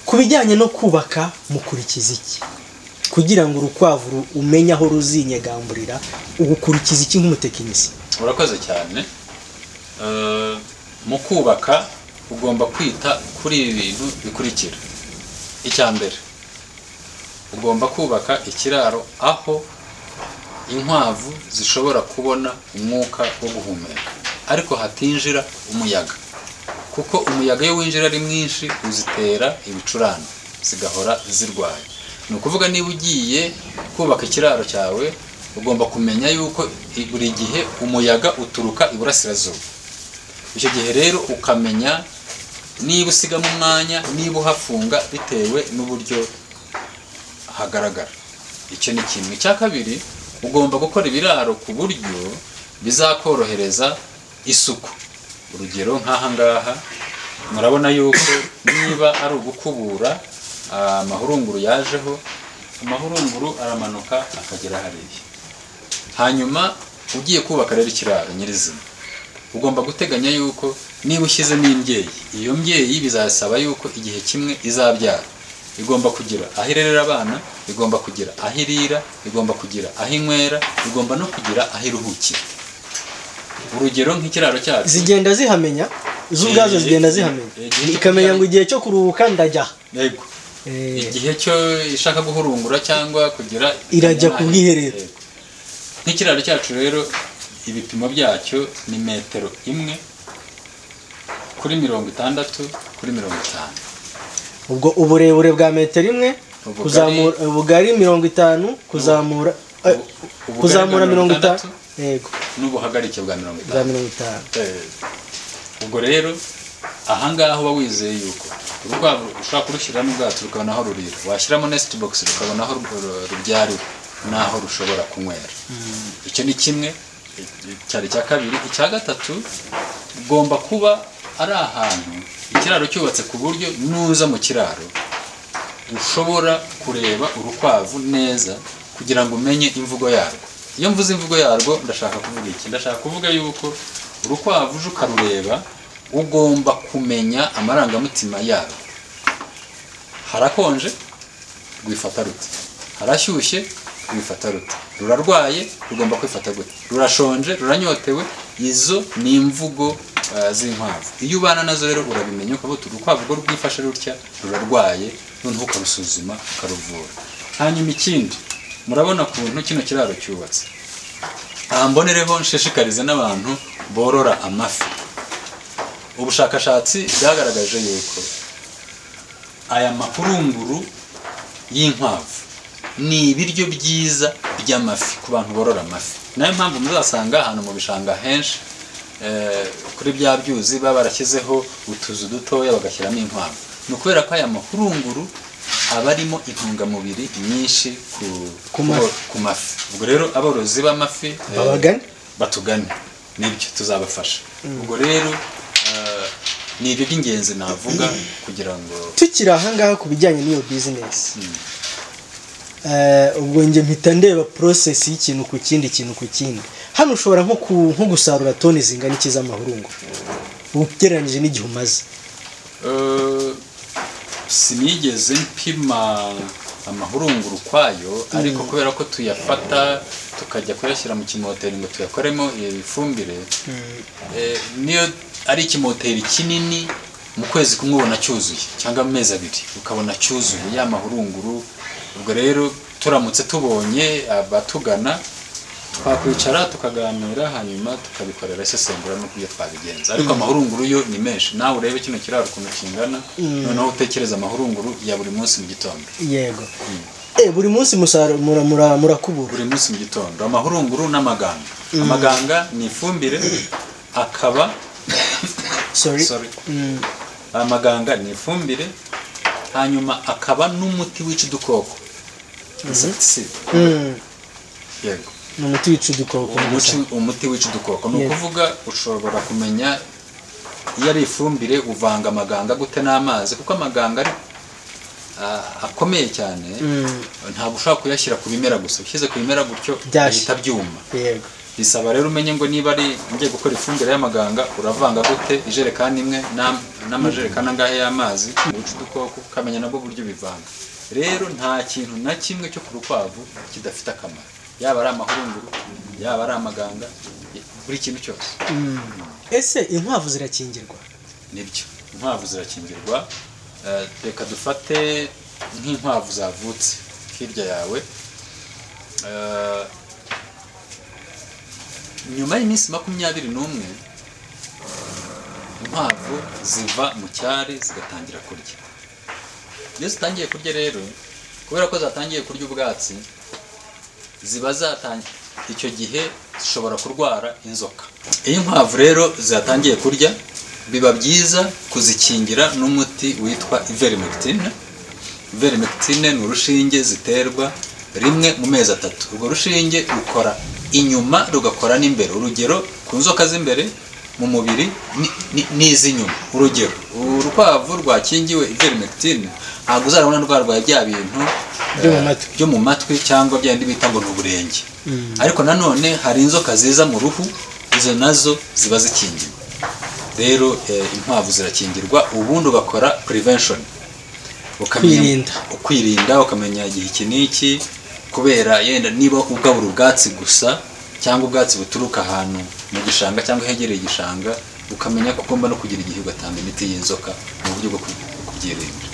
ku bijyanye no kubaka mukurikiza iki kugira ngo urukwavu ru- umenye aho ruzinyegamburira ugukurikiza iki nk'umutekinisiye urakoze cyane Eh, mu kubaka ugomba kwita kuri ibi bintu bikurikira icya mbere ugomba kubaka ikiraro aho inkwavu zishobora kubona umwuka wo guhumeka ariko hatinjira umuyaga kuko umuyaga iyo winjira ari mwinshi uzitera ibicurane zigahora zirwaye ni ukuvuga niba ugiye kubaka ikiraro cyawe ugomba kumenya yuko i- buri gihe umuyaga uturuka iburasirazuba icyo gihe rero ukamenya niba usigamo umwanya niba uhafunga bitewe n'uburyo hagaragara icyo ni kimwe icya kabiri ugomba gukora ibiraro ku buryo bizakorohereza isuku urugero nk'aha ngaha murabona yuko niba ari ugukubura ah, amahurunguru yajeho amahurunguru aramanuka akagera hariya hanyuma ugiye kubaka rero ikiraro nyirizina ugomba guteganya yuko niba ushyizemo imbyeyi iyo mbyeyi bizasaba yuko igihe kimwe izabyara igomba kugira aho irerera abana igomba kugira aho irira igomba kugira aho inywera igomba no kugira aho iruhukira urugero nk'ikiraro cyacu zigenda zihamenya z'ubwazo Eh, zigenda eh, zihamenya eh, igihe cyo ikamenya kubyara- ngo igihe cyo kuruhuka ndajya yego Eh, igihe cyo ishaka guhurungura cyangwa kugira Irajya ku bwiherero. Yego. nk'ikiraro cyacu rero ibipimo byacyo ni metero imwe kuri mirongo itandatu kuri mirongo itanu ubwo uburebure bwa metero imwe Ubugari- kuzamura ubugari mirongo itanu kuzamura eh, Ubu- ubugari kuzamura bwa mirongo mirongo itanu itandatu. yego n'ubuhagarike bwa mirongo bwa itanu mirongo itanu Eh, ubwo rero ahangaha uba wizeye yuko urukwavu ushobora kurushyiramo ubwato rukabona aho rurira washyiramo nest box rukabona aho ru- rubyarira n'aho rushobora kunywera icyo ni kimwe cyari icya kabiri icya gatatu ugomba kuba ari ahantu ikiraro cyubatse ku buryo nuza mu kiraro ushobora kureba urukwavu neza kugira ngo umenye imvugo yarwo iyo mvuze imvugo yarwo ndashaka kuvuga iki ndashaka kuvuga yuko urukwavu uje ukarureba ugomba kumenya amarangamutima yarwo harakonje rwifata rute harashyushye rwifata rute rurarwaye rugomba kwifata gute rurashonje ruranyotewe izo ni imvugo eh, z'inkwavu iyo ubana nazo rero urabimenya ukavuga uti urukwavu rwo rwifashe rutya rurarwaye noneho ukarusuzuma ukaruvura hanyuma ikindi murabona ukuntu kino kiraro cyubatse aha mbonereho nshishikarize n'abantu borora amafi ubushakashatsi bwagaragaje yuko aya makurunguru y'inkwavu ni ibiryo byiza by'amafi ku bantu borora amafi nayo mpamvu muzasanga ahantu mu bishanga henshi eh, kuri bya byuzi baba barashyizeho utuzu dutoya bagashyiramo inkwavu ni ukubera ko aya mahurunguru aba arimo intungamubiri nyinshi ku, Ku mafi. ku mafi ubwo rero aborozi b'amafi eh, Babagane. batugane nibyo tuzabafasha ubwo rero eh, ni ibyo by'ingenzi navuga kugira ngo tukiri ahangaha ku bijyanye n'iyo bizinesi Eh, ubwo njye mpita ndeba porosesi y'ikintu ku kindi ikintu ku kindi hano ushobora nko ku- nko gusarura toni zingana iki z'amahurungu ugereranyije n'igihe umaze Eh, sinigeze mpima amahurunguru kwayo ariko kubera ko tuyafata tukajya kuyashyira mu kimoteri ngo tuyakoremo ifumbire eh, niyo ari ikimoteri kinini mu kwezi kumwe ubona cyuzuye cyangwa mu mezi abiri ukabona cyuzuye ya mahurunguru ubwo rero turamutse tubonye abatugana twakwicara tukaganira hanyuma tukabikorera isesengura n'uko ibyo twabigenza ariko amahurunguru yo ni menshi nawe urebe kino kiraro ukuntu kingana noneho utekereze amahurunguru ya buri munsi mu gitondo yego Eh, buri munsi musaruro mura- mura- murakubura buri munsi mu gitondo amahurunguru n'amaganga amaganga ni ifumbire akaba sorry sorry, Mm, amaganga ni ifumbire hanyuma akaba n'umuti wica udukoko insecticide mm, yego ni umuti wica udukoko gusa. umuti, umuti wica udukoko ni Yes. ukuvuga ushobora kumenya iyo ari ifumbire uvanga amaganga gute n'amazi kuko amaganga ari ah, akomeye cyane Mm, ntabwo ushobora kuyashyira ku bimera gusa ushyize ku bimera gutyo Byashya. bihita byuma yego bisaba rero umenye ngo niba ari ngiye gukora ifumbire y'amaganga uravanga gute ijerekani imwe n'am- n'amajerekani angahe y'amazi wica udukoko ukamenya nabwo uburyo ubivanga rero nta kintu na kimwe cyo ku rukwavu kidafite akamaro yaba ari amahurunguru yaba ari amaganga buri kintu cyose ese inkwavu zirakingirwa nibyo inkwavu zirakingirwa Eh, reka dufate nk'inkwavu zavutse hirya yawe Eh, nyuma y'iminsi makumyabiri n'umwe inkwavu ziva mu cyari zigatangira kurya iyo zitangiye kurya rero kubera ko zatangiye kurya ubwatsi ziba zatangiye icyo gihe zishobora kurwara inzoka iyo inkwavu rero zatangiye kurya biba byiza kuzikingira n'umuti witwa ivermectine ivermectine ni urushinge ziterwa rimwe mu mezi atatu urwo rushinge rukora inyuma rugakora n'imbere urugero ku nzoka z'imbere mu mubiri ni- ni- n'iz'inyuma urugero urukwavu rwakingiwe ivermectine ntabwo uzarabona rwarwaye bya bintu Byo mu eh, matwi. byo mu matwi cyangwa bya bindi bita ngo ni uburenge ariko nanone hari inzoka ziza mu ruhu izo nazo ziba zikingirwa rero eh, inkwavu zirakingirwa ubundi ugakora prevention Ukamenya- Kwirinda. kwirinda ukamenya igihe iki n'iki kubera yenda niba ugabura ubwatsi gusa cyangwa ubwatsi buturuka ahantu mu gishanga cyangwa hegereye igishanga ukamenya ko ugomba no kugira igihe ugatanga imiti y'inzoka mu buryo bwo ku- kubyirinda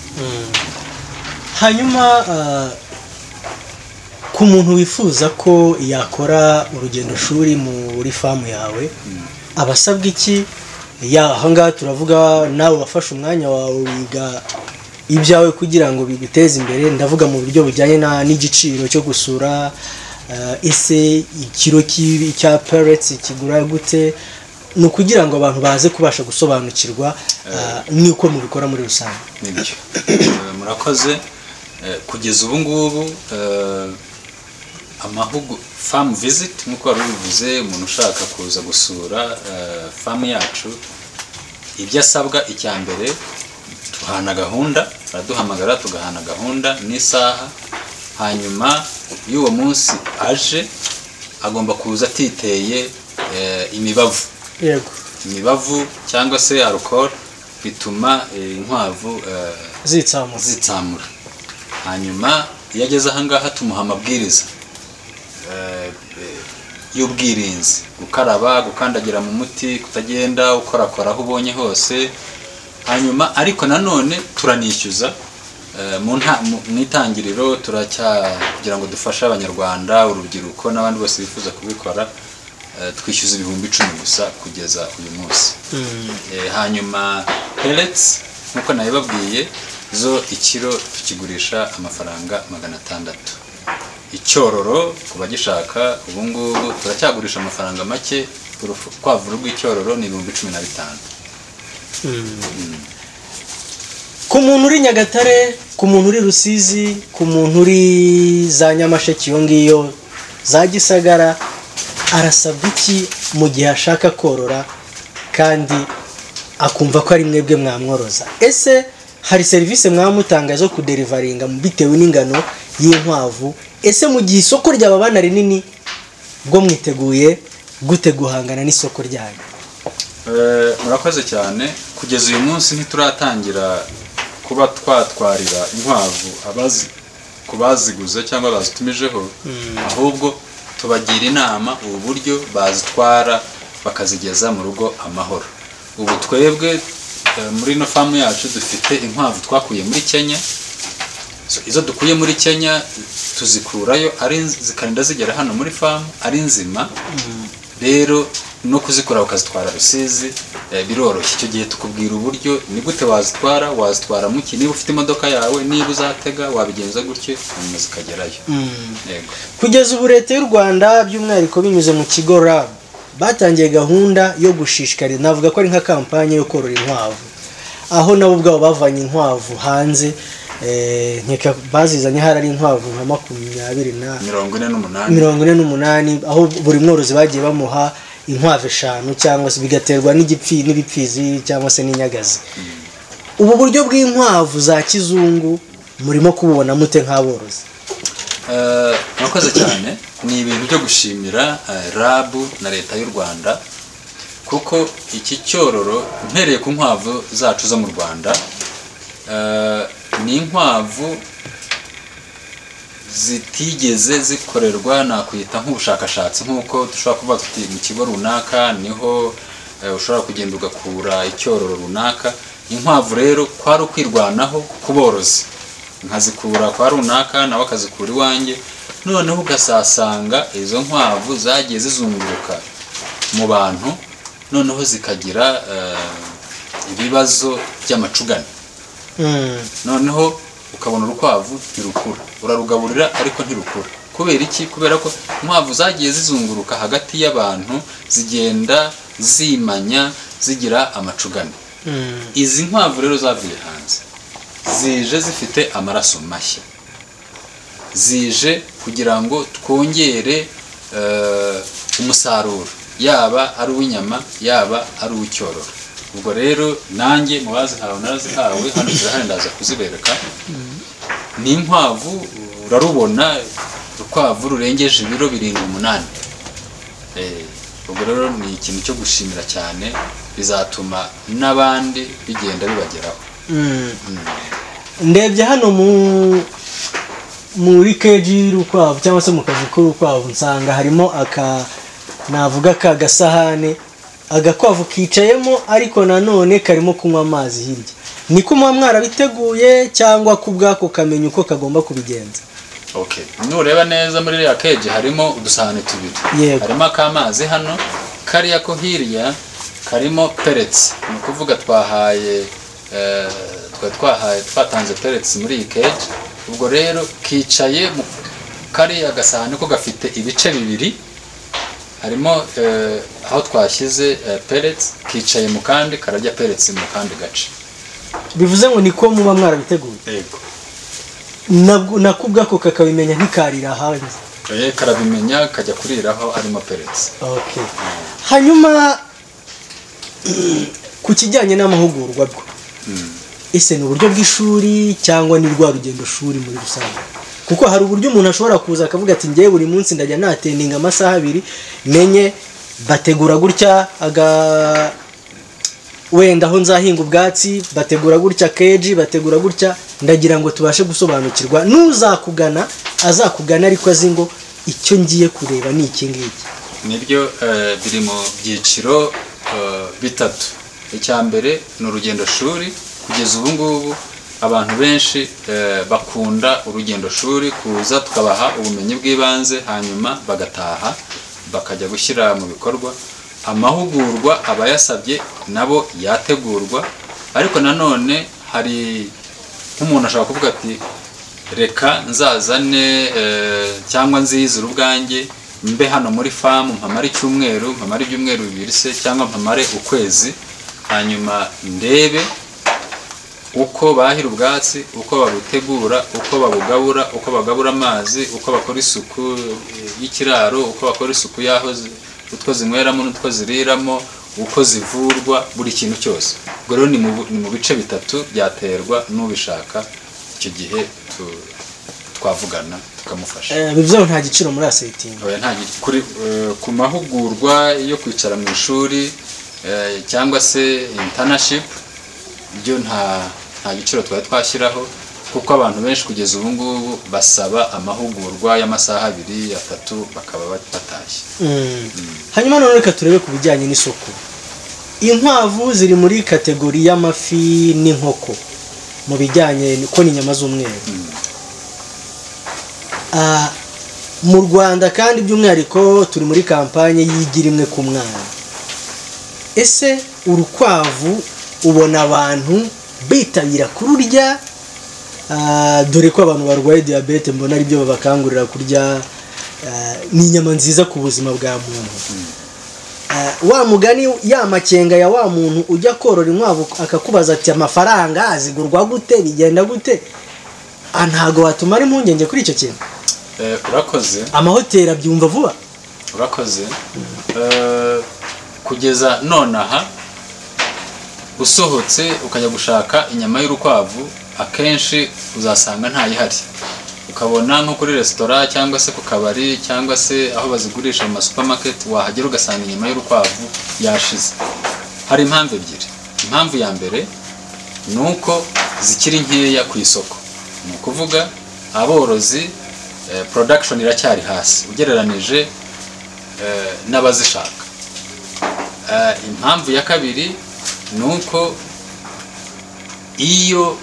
hanyuma ah, ku muntu wifuza ko yakora urugendo shuri muri famu yawe abasabwa iki ya ahangaha turavuga nawe wafashe umwanya wawe wiga ibyawe kugira ngo biguteze imbere ndavuga mu buryo bujyanye na- n'igiciro cyo gusura ah, ese ikiro cy'ibi- cya pareti kigura gute ni ukugira ngo abantu baze kubasha gusobanukirwa ah, n'uko mubikora muri rusange nibyo Eh, murakoze Eh, kugeza ubu ngubu eh, amahugu famu viziti nk'uko wari ubivuze umuntu ushaka kuza gusura eh, famu yacu ibyo asabwa icya mbere duhana gahunda araduhamagara tugahana gahunda n'isaha hanyuma y'uwo munsi aje agomba kuza atiteye eh, imibavu yego imibavu cyangwa se alcohol bituma eh, inkwavu eh, zitsamuka zitsamura hanyuma iyo ageze ahangaha tumuha amabwiriza eh, eh, y'ubwirinzi gukaraba gukandagira mu muti kutagenda ukorakora aho ubonye hose hanyuma ariko nanone turanishyuza Eh, mu nta- mu- mu itangiriro turacya kugira ngo dufashe abanyarwanda urubyiruko n'abandi bose bifuza kubikora eh, twishyuza ibihumbi icumi gusa kugeza uyu munsi Eh, hanyuma pellets nk'uko nabibabwiye zo ikiro tukigurisha amafaranga magana atandatu icyororo ku bagishaka ubu ngubu turacyagurisha amafaranga make urukwavu rw'icyororo ni ibihumbi cumi na bitanu ku muntu uri nyagatare ku muntu uri rusizi ku muntu uri za nyamasheke iyo ngiyo za gisagara arasabwa iki mu gihe ashaka korora kandi akumva ko ari mwebwe mwamworoza ese hari serivisi mwamutanga zo kuderivaringa bitewe n'ingano y'inkwavu ese mu gihe isoko ryababana rinini bwo mwiteguye gute guhangana n'isoko ryayo Eh, murakoze cyane kugeza uyu munsi ntituratangira kuba twatwarira inkwavu abazi ku baziguze cyangwa bazitumijeho ahubwo tubagira inama ubu buryo bazitwara bakazigeza mu rugo amahoro ubu twebwe eh, muri ino famu yacu dufite inkwavu twakuye muri kenya So, izo dukuye muri kenya tuzikurayo ari nz- zikarinda zigera hano muri famu ari nzima rero no kuzikora ukazitwara rusizi eh, biroroshye icyo gihe tukubwira uburyo ni gute wazitwara wazitwara muki niba ufite imodoka yawe niba uzatega wabigenza gutyo hanyuma zikagerayo yego kugeza ubu leta y'u rwanda by'umwihariko binyuze mu kigo rab batangiye gahunda yo gushishikariza navuga ko ari nka kampanye yo korora inkwavu aho nabo ubwabo bavanye inkwavu hanze eh, nkeka bazizanye hari ari inkwavu nka makumyabiri na mirongo ine n'umunani mirongo ine n'umunani aho buri mworozi bagiye bamuha inkwavu eshanu cyangwa se bigaterwa n'igipfi n'ibipfizi cyangwa se n'inyagazi ubu buryo bw'inkwavu za kizungu murimo kububona mute nk'aborozi Eh, murakoze cyane ni ibintu byo gushimira eh, rabu na leta y'u rwanda kuko iki cyororo mpereye ku nkwavu zacu zo mu rwanda eh, ni inkwavu zitigeze zikorerwa nakwita nk'ubushakashatsi nk'uko dushobora kuvuga tuti mu kigo runaka niho eh, ushobora kugenda ugakura icyororo runaka inkwavu rero kwari ukwirwanaho ku borozi nkazikura kwa runaka nawe akazikura iwanjye noneho ugasasanga izo nkwavu zagiye zizunguruka mu bantu noneho zikagira eh, ibibazo by'amacugane Mm. noneho ukabona urukwavu ntirukura urarugaburira ariko ntirukura kubera iki kubera ko inkwavu zagiye zizunguruka hagati y'abantu zigenda zimanya zigira amacugane Mm. izi nkwavu rero zavuye hanze zije zifite amaraso mashya zije kugira ngo twongere eh, umusaruro yaba ari uw'inyama yaba ari uw'icyororo ubwo rero nanjye mu bazihawe narazihawe hano zirahari ndaza kuzibereka ni inkwavu urarubona urukwavu rurengeje ibiro birindwi umunani Eh, ubwo rero ni ikintu cyo gushimira cyane bizatuma n'abandi bigenda bibageraho Mm. ndebye hano mu muri keji y'urukwavu cyangwa se mu kazu k'urukwavu nsanga harimo aka navuga ka gasahane agakwavu kicayemo ariko nanone karimo kunywa amazi hirya ni kumuba mwarabiteguye cyangwa ku bwako kamenya uko kagomba kubigenza okay nureba neza muri iriya keji harimo udusahane tubiri Yego. harimo ak'amazi hano kariya ko hirya karimo peretse ni ukuvuga twahaye eh, twari twahaye twatanze peretse muri iyi keji ubwo rero kicaye mu kariya gasahane ko gafite ibice bibiri harimo eh, aho twashyize eh, peretse kicaye mu kandi kararya peretse mu kandi gace bivuze ngo ni ko muba mwarabiteguye yego Nabwo- nako ubwako kakabimenya ntikarira hanze Eh, karabimenya kajya kuriraho arimo peretse Okay. hanyuma ku kijyanye n'amahugurwa bwo ese ni uburyo bw'ishuri cyangwa ni rwa rugendo shuri muri rusange kuko hari uburyo umuntu ashobora kuza akavuga ati ngewe buri munsi ndajya natendinga amasaha abiri menye bategura gutya aga wenda aho nzahinga ubwatsi bategura gutya keji bategura gutya ndagira ngo tubashe gusobanukirwa n'uzakugana azakugana ariko azi ngo icyo ngiye kureba ni iki ngiki niryo eh, biri mu byiciro eh, bitatu icya mbere ni urugendo shuri kugeza ubu ngubu abantu benshi eh, bakunda urugendo shuri kuza tukabaha ubumenyi bw'ibanze hanyuma bagataha bakajya gushyira mu bikorwa amahugurwa abayasabye nabo yategurwa ariko nanone hari nk'umuntu ashobora kuvuga ati reka nzazane eh, cyangwa nziyizire ubwanjye mbe hano muri famu mpamare icyumweru mpamare ibyumweru bibiri se cyangwa mpamare ukwezi hanyuma ndebe uko bahira ubwatsi uko babutegura uko babugabura uko bagabura amazi uko bakora isuku eh, y'ikiraro uko bakora isuku y'aho zi- utwo zinyweramo n'utwo ziriramo uko zivurwa buri kintu cyose ubwo rero ni mu bu- ni mu bice bitatu byaterwa n'ubishaka icyo gihe tu- twavugana tukamufasha Eh, bivuze ngo nta giciro muri asetingi Oya, nta gi- kuri eh, ku mahugurwa yo kwicara mu ishuri eh, cyangwa se intanashipu byo nta nta giciro twari twashyiraho kuko abantu benshi kugeza ubu ngubu basaba amahugurwa y'amasaha abiri atatu bakaba batashye hanyuma noneho reka turebe ku bijyanye n'isoko inkwavu ziri muri kategori y'amafi n'inkoko mu bijyanye ko ni inyama z'umweru Ah, mu rwanda kandi by'umwihariko turi muri kampanye yigira imwe ku mwana ese urukwavu ubona abantu bitabira kururya Ah, dore ko abantu barwaye diyabete mbona aribyo babakangurira kurya ah, ni inyama nziza ku buzima bwa muntu Ah, wa mugani ya makenga ya wa muntu ujya korora inkwavu akakubaza ati amafaranga zigurwa gute bigenda gute Ah, ntago watumara impungenge kuri icyo kintu Eh, urakoze amahoteli abyumva vuba urakoze Eh, kugeza nonaha usohotse ukajya gushaka inyama y'urukwavu akenshi uzasanga ntayihari ukabona nko kuri resitora cyangwa se ku kabari cyangwa se aho bazigurisha mu masupamaketi wahagera ugasanga inyama y'urukwavu yashize hari impamvu ebyiri impamvu ya mbere ni uko zikiri nkeya ku isoko ni ukuvuga aborozi eh, production iracyari hasi ugereranije eh, n'abazishaka Eh, impamvu ya kabiri ni uko iyo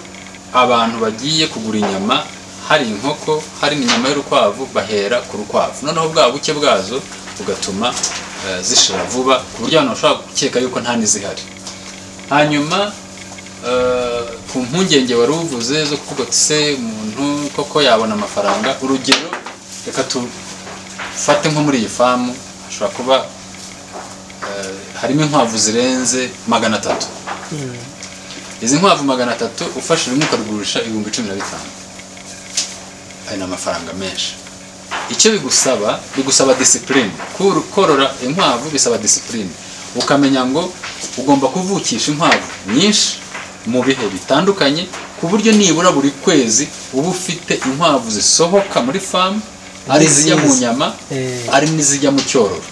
abantu bagiye kugura inyama hari inkoko hari n'inyama y'urukwavu bahera ku rukwavu noneho bwa buke bwazo bugatuma eh, zishira vuba ku buryo abantu bashobora gukeka yuko nta n'izihari hanyuma eh, ku mpungenge wari uvuze zo kuvuga ati se umuntu koko yabona amafaranga urugero reka tufate nko muri iyi famu hashobora kuba eh, harimo inkwavu zirenze magana atatu izi nkwavu magana atatu ufashe rimwe ukarigurisha ibihumbi cumi na bitanu ayo ni amafaranga menshi icyo bigusaba bigusaba disipurine Kuru- korora inkwavu bisaba disipurine ukamenya ngo ugomba kuvukisha inkwavu nyinshi mu bihe bitandukanye ku buryo nibura buri kwezi uba ufite inkwavu zisohoka muri famu ari izijya mu nyama Eh. ari n'izijya mu cyororo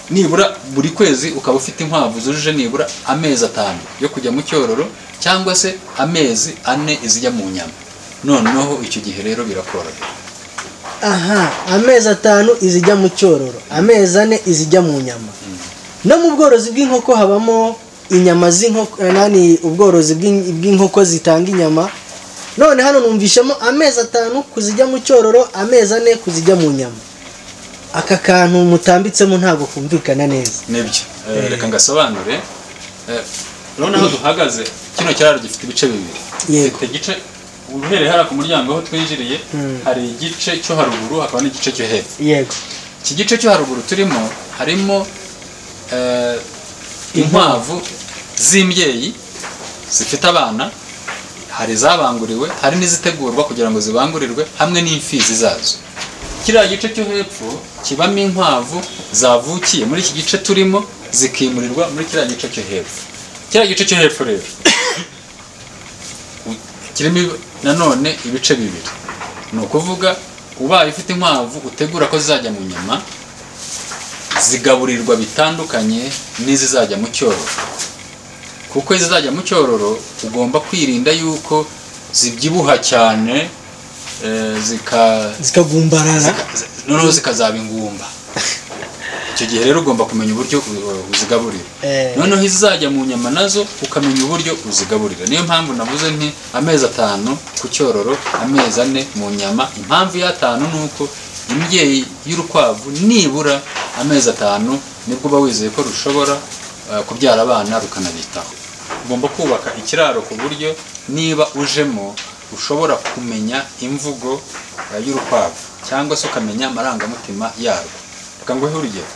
nibura buri kwezi ukaba ufite inkwavu zujuje nibura amezi atanu yo kujya mu cyororo cyangwa se amezi ane izijya mu nyama noneho icyo gihe rero birakorohera aha amezi atanu izijya mu cyororo amezi ane izijya mu nyama no mu bworozi bw'inkoko habamo inyama z'inkoko eh, nani ubworozi bw'in- bw'inkoko zitanga inyama none hano numvishamo amezi atanu kuzijya mu cyororo amezi ane kuzijya mu nyama aka kantu mutambitsemo ntabwo kumvikana neza nibyo Eh, reka ngasobanure Eh, urabona aho duhagaze kino kiraro gifite ibice bibiri Yego. gifite igice uhereye hariya ku muryango aho twinjiriye Mm. hari igice cyo haruguru hakaba n'igice cyo hepfo yego iki gice cyo haruguru turimo harimo eh, inkwavu z'imbyeyi zifite abana hari izabanguriwe hari n'izitegurwa kugira ngo zibangurirwe hamwe n'imfizi zazo kiriya gice cyo hepfo kibamo inkwavu zavukiye muri iki gice turimo zikimurirwa muri kiriya gice cyo hepfo kiriya gice cyo hepfo rero kirimo ibi- nanone ibice bibiri ni ukuvuga ubaye ufite inkwavu utegura ko zizajya mu nyama zigaburirwa bitandukanye n'izizajya mu cyororo kuko izizajya mu cyororo ugomba kwirinda yuko zibyibuha cyane eh, zika zikagumbarana zika- noneho zikazaba ingumba icyo gihe rero ugomba kumenya uburyo u- uzigaburira Eh. noneho izajya mu nyama nazo ukamenya uburyo uzigaburira niyo mpamvu navuze nti amezi atanu ku cyororo amezi ane mu nyama impamvu y'atanu ni uko imbyeyi y'urukwavu nibura amezi atanu nibwo uba wizeye ko rushobora eh, kubyara abana rukanabitaho ugomba kubaka ikiraro ku buryo niba ujemo ushobora kumenya imvugo eh, y'urukwavu cyangwa se ukamenya amarangamutima yarwo reka nguhe urugero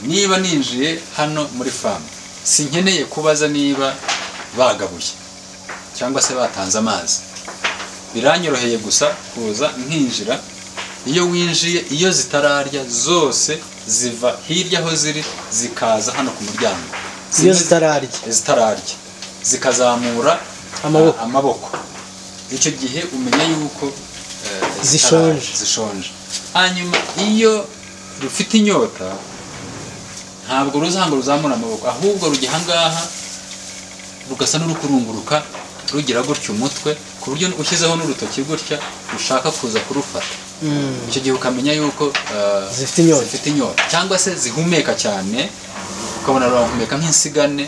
niba ninjiye hano muri famu sinkeneye kubaza niba bagabuye cyangwa se batanze amazi biranyoroheye gusa kuza nkinjira iyo winjiye iyo zitararya zose ziva hirya aho ziri zikaza hano ku muryango iyo Zimwe zitararya zitararya zikazamura Amaboko. a- amaboko. icyo gihe umenya yuko eh, Zishonje. zitararya, zishonje hanyuma iyo rufite inyota ntabwo ruzanga ruzamura amaboko ahubwo rujya ahangaha rugasa n'urukurunguruka rugira gutya umutwe ku buryo ushyizeho n'urutoki gutya ushaka kuza kurufata icyo gihe ukamenya yuko ah, Zifite inyota. zifite inyota cyangwa se zihumeka cyane ukabona rurahumeka nk'insigane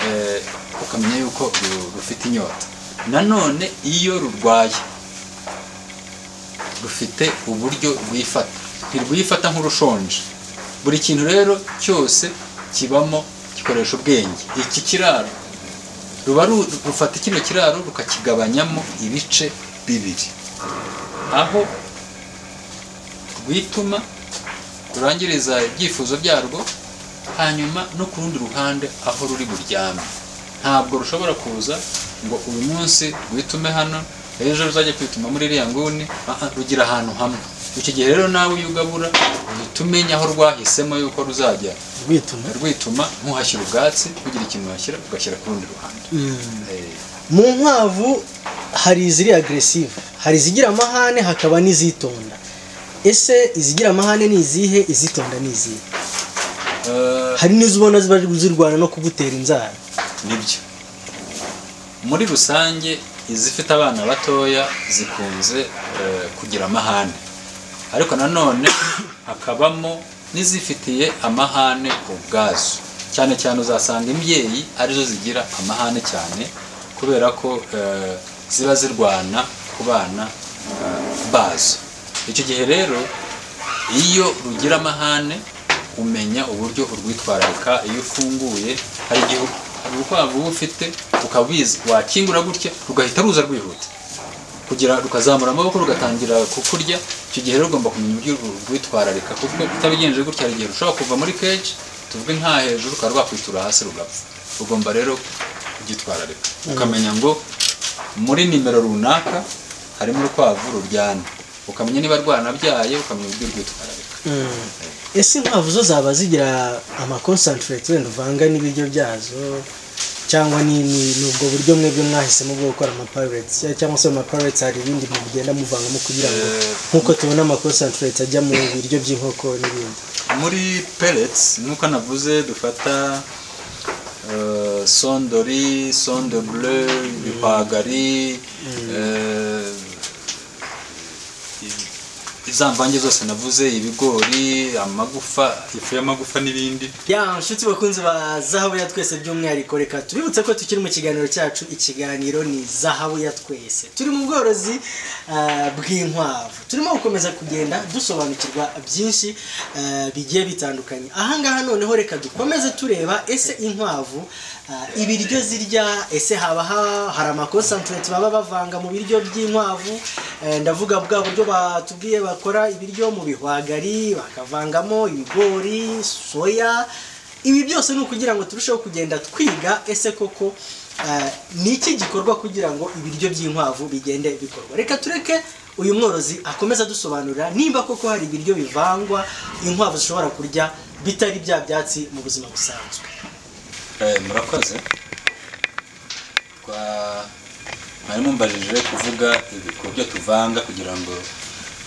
eh, ukamenya yuko ru- rufite inyota nanone iyo rurwaye rufite uburyo rwifata ntirwifata nk'urushonje buri kintu rero cyose kibamo gikoresha ubwenge iki kiraro ruba ru- rufata kino kiraro rukakigabanyamo ibice bibiri aho rwituma rurangiriza ibyifuzo byarwo hanyuma no ku rundi ruhande aho ruri buryame ntabwo rushobora kuza ngo uyu munsi rwitume hano ejo ruzajya kwituma muri iriya nguni Ah, ah, rugira ahantu hamwe icyo gihe rero nawe iyo ugabura uhita umenya aho rwahisemo yuko ruzajya rwituma rwituma ntuhashyira ubwatsi kugira ikintu uhashyira ugashyira ku rundi ruhande Eh, mu nkwavu hari iziri agresive hari izigira amahane hakaba n'izitonda ese izigira amahane ni izihe izitonda ni izihe eh, hari n'izo ubona ziba zirwana no kugutera inzara nibyo muri rusange izifite abana batoya zikunze eh, kugira amahane ariko nanone hakabamo n'izifitiye amahane ubwazo cyane cyane uzasanga imbyeyi arizo zigira amahane cyane kubera ko eh, ziba zirwana ku bana eh, bazo icyo gihe rero iyo rugira amahane umenya uburyo urwitwararika iyo ufunguye hari igihe hari urukwavu uba ufite ukabizi wakingura gutya rugahita ruza rwihuta kugira rukazamura amaboko rugatangira kukurya icyo gihe rero ugomba kumenya uburyo urwitwararika kuko utabigenje gutya hari igihe rushobora kuva muri keji tuvuge nka hejuru rukaba rwakwitura hasi rugapfa ugomba rero kubyitwararika ukamenya ngo muri nimero runaka harimo urukwavu ruryana ukamenya niba rwanabyaye ukamenya uburyo urwitwararika ese inkwavu zo zaba zigira amakonsantireti wenda uvanga n'ibiryo byazo cyangwa ni ni- ni ubwo buryo mwebwe mwahisemo bwo gukora amapareti cyangwa se amapareti hari ibindi mugenda muvangamo kugira ngo Eh, nk'uko tubona amakonsantireti ajya mu biryo by'inkoko n'ibindi muri pellets nk'uko navuze dufata eh, sondori sonde bleu ibihwagari eh, i- za mvange zose navuze ibigori amagufa ifu y'amagufa n'ibindi ya nshuti bakunzi ba zahabu ya twese by'umwihariko reka tubibutse ko tukiri mu kiganiro cyacu ikiganiro ni zahabu ya twese turi mu bworozi ah, bw'inkwavu turimo gukomeza kugenda dusobanukirwa byinshi ah, bigiye bitandukanye ahangaha noneho reka dukomeze tureba ese inkwavu ah, ibiryo zirya ese haba ha- hari amakonsantireti baba bavanga mu biryo by'inkwavu Eh, ndavuga bwa buryo batubwiye bakora ibiryo mu bihwagari bakavangamo ibigori soya ibi byose ni ukugira ngo turusheho kugenda twiga ese koko eh, ni iki gikorwa kugira ngo ibiryo by'inkwavu bigende bikorwa reka tureke uyu mworozi akomeza adusobanurira nimba koko hari ibiryo bivangwa inkwavu zishobora kurya bitari bya byatsi mu buzima busanzwe Eh, murakoze Kwa- mwari mumbajije kuvuga ibi- ku byo tuvanga kugira ngo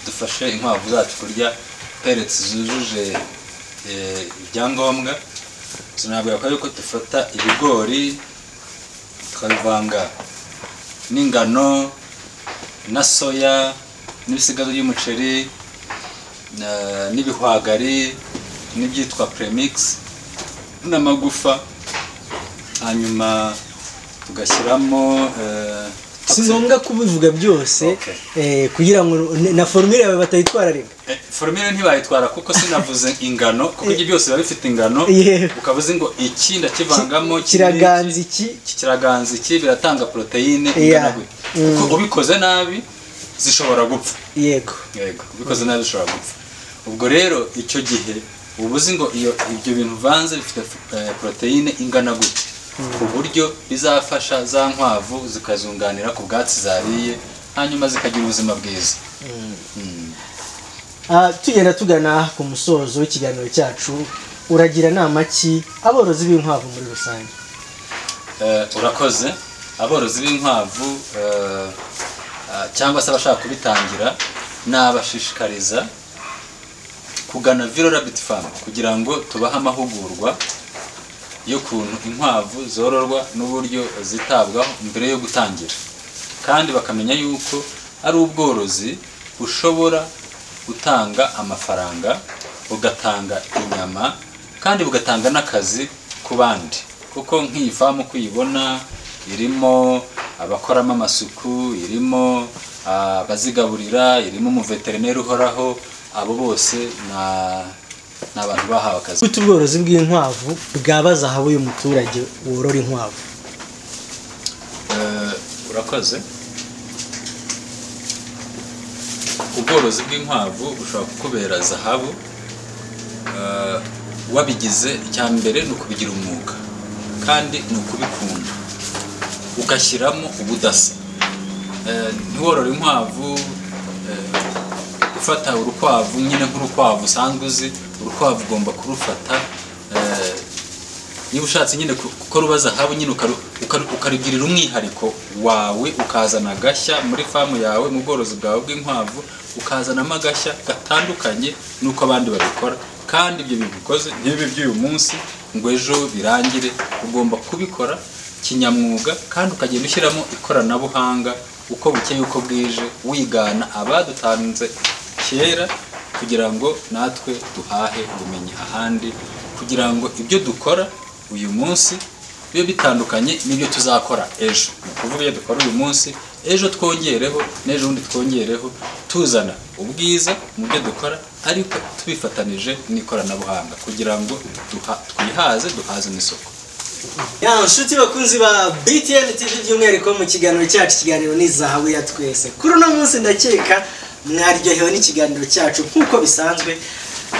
dufashe inkwavu zacu kurya peretse zujuje eh, ibyangombwa sinabwira ko yuko dufata ibigori tukabivanga n'ingano na soya n'ibisigazwa by'umuceri na- n'ibihwagari n'ibyitwa premix n'amagufa hanyuma tugashyiramo eh, si ngombwa kubivuga byose Okay. eh, kugira ngo na formule yawe batayitwararika eh, formire ntibayitwara kuko sinavuze ingano kuko ibyo byose biba bifite ingano Yego. ukaba uzi ngo iki ndakivangamo Ki- kiraganza iki? iki kiraganza iki biratanga poroteyine Yeah. ingana gutya kuko ubikoze nabi zishobora gupfa yego yego ubikoze nabi zishobora gupfa ubwo rero icyo gihe uba uzi ngo iyo ibyo bintu uvanze bifite eh, poroteyine ingana gutya ku buryo bizafasha za nkwavu zikazunganira ku bwatsi zariye hanyuma zikagira ubuzima bwiza Ah, tugenda tugana ku musozo w'ikiganiro cyacu uragira nama ki aborozi b'inkwavu muri rusange Eh, urakoze aborozi b'inkwavu eh, ah, cyangwa se abashaka kubitangira nabashishikariza kugana viro rabbit farm kugira ngo tubahe amahugurwa y'ukuntu inkwavu zororwa n'uburyo zitabwaho mbere yo gutangira kandi bakamenya yuko ari ubworozi bushobora gutanga amafaranga bugatanga inyama kandi bugatanga n'akazi ku bandi kuko nk'iyi famu uko uyibona irimo abakoramo amasuku irimo ah, abazigaburira irimo umuveterineri uhoraho abo bose na- ni abantu bahawe akazi gute ubworozi bw'inkwavu bwabaza aho uyu muturage worora inkwavu Eh, urakoze ubworozi bw'inkwavu bushobora kukubera zahabu Eh, wabigize icya mbere ni ukubigira umwuga kandi ni ukubikunda ugashyiramo ubudasa Eh, ntiworore inkwavu eh, ufata urukwavu nyine nk'urukwavu usanzwe uzi urukwavu ugomba kurufata eh, niba ushatse nyine ku- kuko ruba zahabu nyine ukaru- ukaru- ukarugirira umwihariko wawe ukazana agashya muri famu yawe mu bworozi bwawe bw'inkwavu ukazanamo agashya gatandukanye n'uko abandi babikora kandi ibyo bintu bikoze ntibibe by'uyu munsi ngo ejo birangire ugomba kubikora kinyamwuga kandi ukagenda ushyiramo ikoranabuhanga uko bukeye uko bwije wigana abadutanze kera kugira ngo natwe duhahe ubumenyi ahandi kugira ngo ibyo dukora uyu munsi bibe bitandukanye n'ibyo tuzakora ejo ni ukuvuga ibyo dukora uyu munsi ejo twongereho n'ejo bundi twongereho tuzana ubwiza mu byo dukora ariko tubifatanije n'ikoranabuhanga kugira ngo duha- twihaze duhaze n'isoko ya nshuti bakunzi ba btn tv by'umwihariko mu kiganiro cyacu ikiganiro ni zahabu ya twese kuri uno munsi ndakeka mwaryohewe n'ikiganiro cyacu nk'uko bisanzwe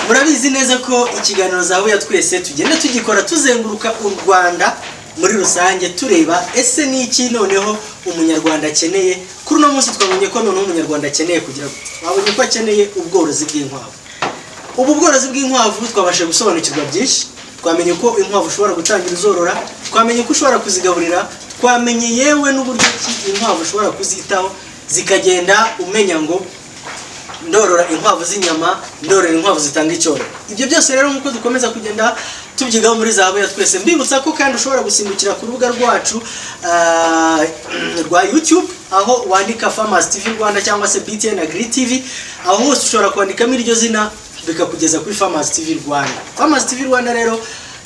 murabizi neza ko ikiganiro zahabu ya twese tugenda tugikora tuzenguruka u rwanda muri rusange tureba ese ni iki noneho umunyarwanda akeneye kuri uno munsi twabonye ko noneho umunyarwanda akeneye kugira ngo twabonye ko akeneye ubworozi bw'inkwavu ubu bworozi bw'inkwavu twabasha gusobanukirwa byinshi twamenye ko inkwavu ushobora gutangira uzorora twamenye ko ushobora kuzigaburira twamenye yewe n'uburyo ki inkwavu ushobora kuzitaho zikagenda umenya ngo ndorora inkwavu z'inyama ndorora inkwavu zitanga icyororo ibyo byose rero nk'uko dukomeza kugenda tubyigaho muri zahabu ya twese mbibutsa ko kandi ushobora gusimbukira ku rubuga rwacu ah, rwa youtube aho wandika famasi tv rwanda cyangwa se btn agri tv aho hose ushobora kwandikamo iryo zina bikakugeza kuri famasi tv rwanda famasi tv rwanda rero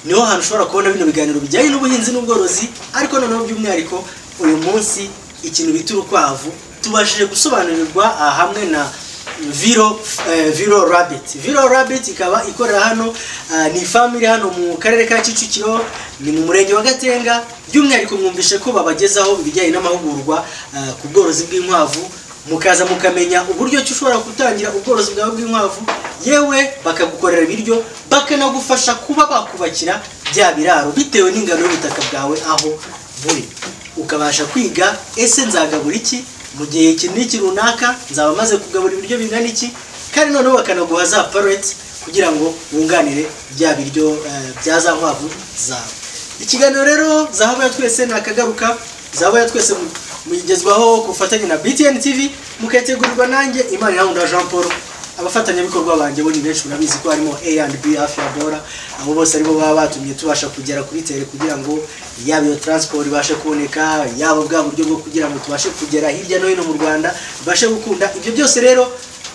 niho hantu ushobora kubona bino biganiro bijyanye n'ubuhinzi n'ubworozi ariko noneho by'umwihariko uyu munsi ikintu bita urukwavu tubashije gusobanurirwa aha hamwe na Viro, eh, Viro Rabbit. Viro Rabbit ikaba ikorera hano ah, ni ifamu iri hano mu karere ka Kicukiro ni mu murenge wa Gatenga by'umwihariko mwumvishe ko babagezaho ibijyanye n'amahugurwa ah, ku bworozi bw'inkwavu mukaza mukamenya uburyo ki ushobora gutangira ubworozi bwawe bw'inkwavu yewe bakagukorera ibiryo bakanagufasha kuba bakubakira bya biraro bitewe n'ingano y'ubutaka bwawe aho buri ukabasha kwiga ese nzagabura iki mu gihe iki n'iki runaka nzaba maze kugabura ibiryo bingana iki kandi noneho bakanaguha za pareti kugira ngo wunganire bya biryo eh, bya za nkwavu zawe ikiganiro rero zahabu ya twese nakagaruka zahabu ya twese mu- muyigezwaho ku bufatanye na btn tv mukategurirwa nanjye imana irawunda jean paul abafatanyabikorwa banjye bo ni benshi murabizi ko harimo a and b hafi ya bora abo bose aribo baba batumye tubasha kugera kuri tere kugira ngo yaba iyo transport ibashe kuboneka yaba bwa buryo bwo kugira ngo tubashe kugera hirya no hino mu rwanda tubashe gukunda ibyo byose rero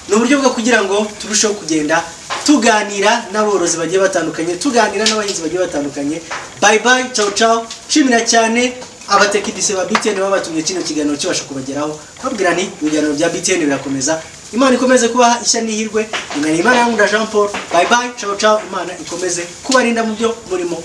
ni uburyo bwo kugira ngo turusheho kugenda tuganira n'aborozi bagiye batandukanye tuganira n'abahinzi bagiye batandukanye bayi bayi cawu cawu nshimira cyane abatekinisiye ba btn baba batumye kino kiganiro kibasha kubageraho babwira nti ibiganiro bya btn birakomeza imana ikomeze kubaha ishya n'ihirwe imana imana yangunda jean paul bayi bayi cawu cawu imana ikomeze kubarinda mu byo murimo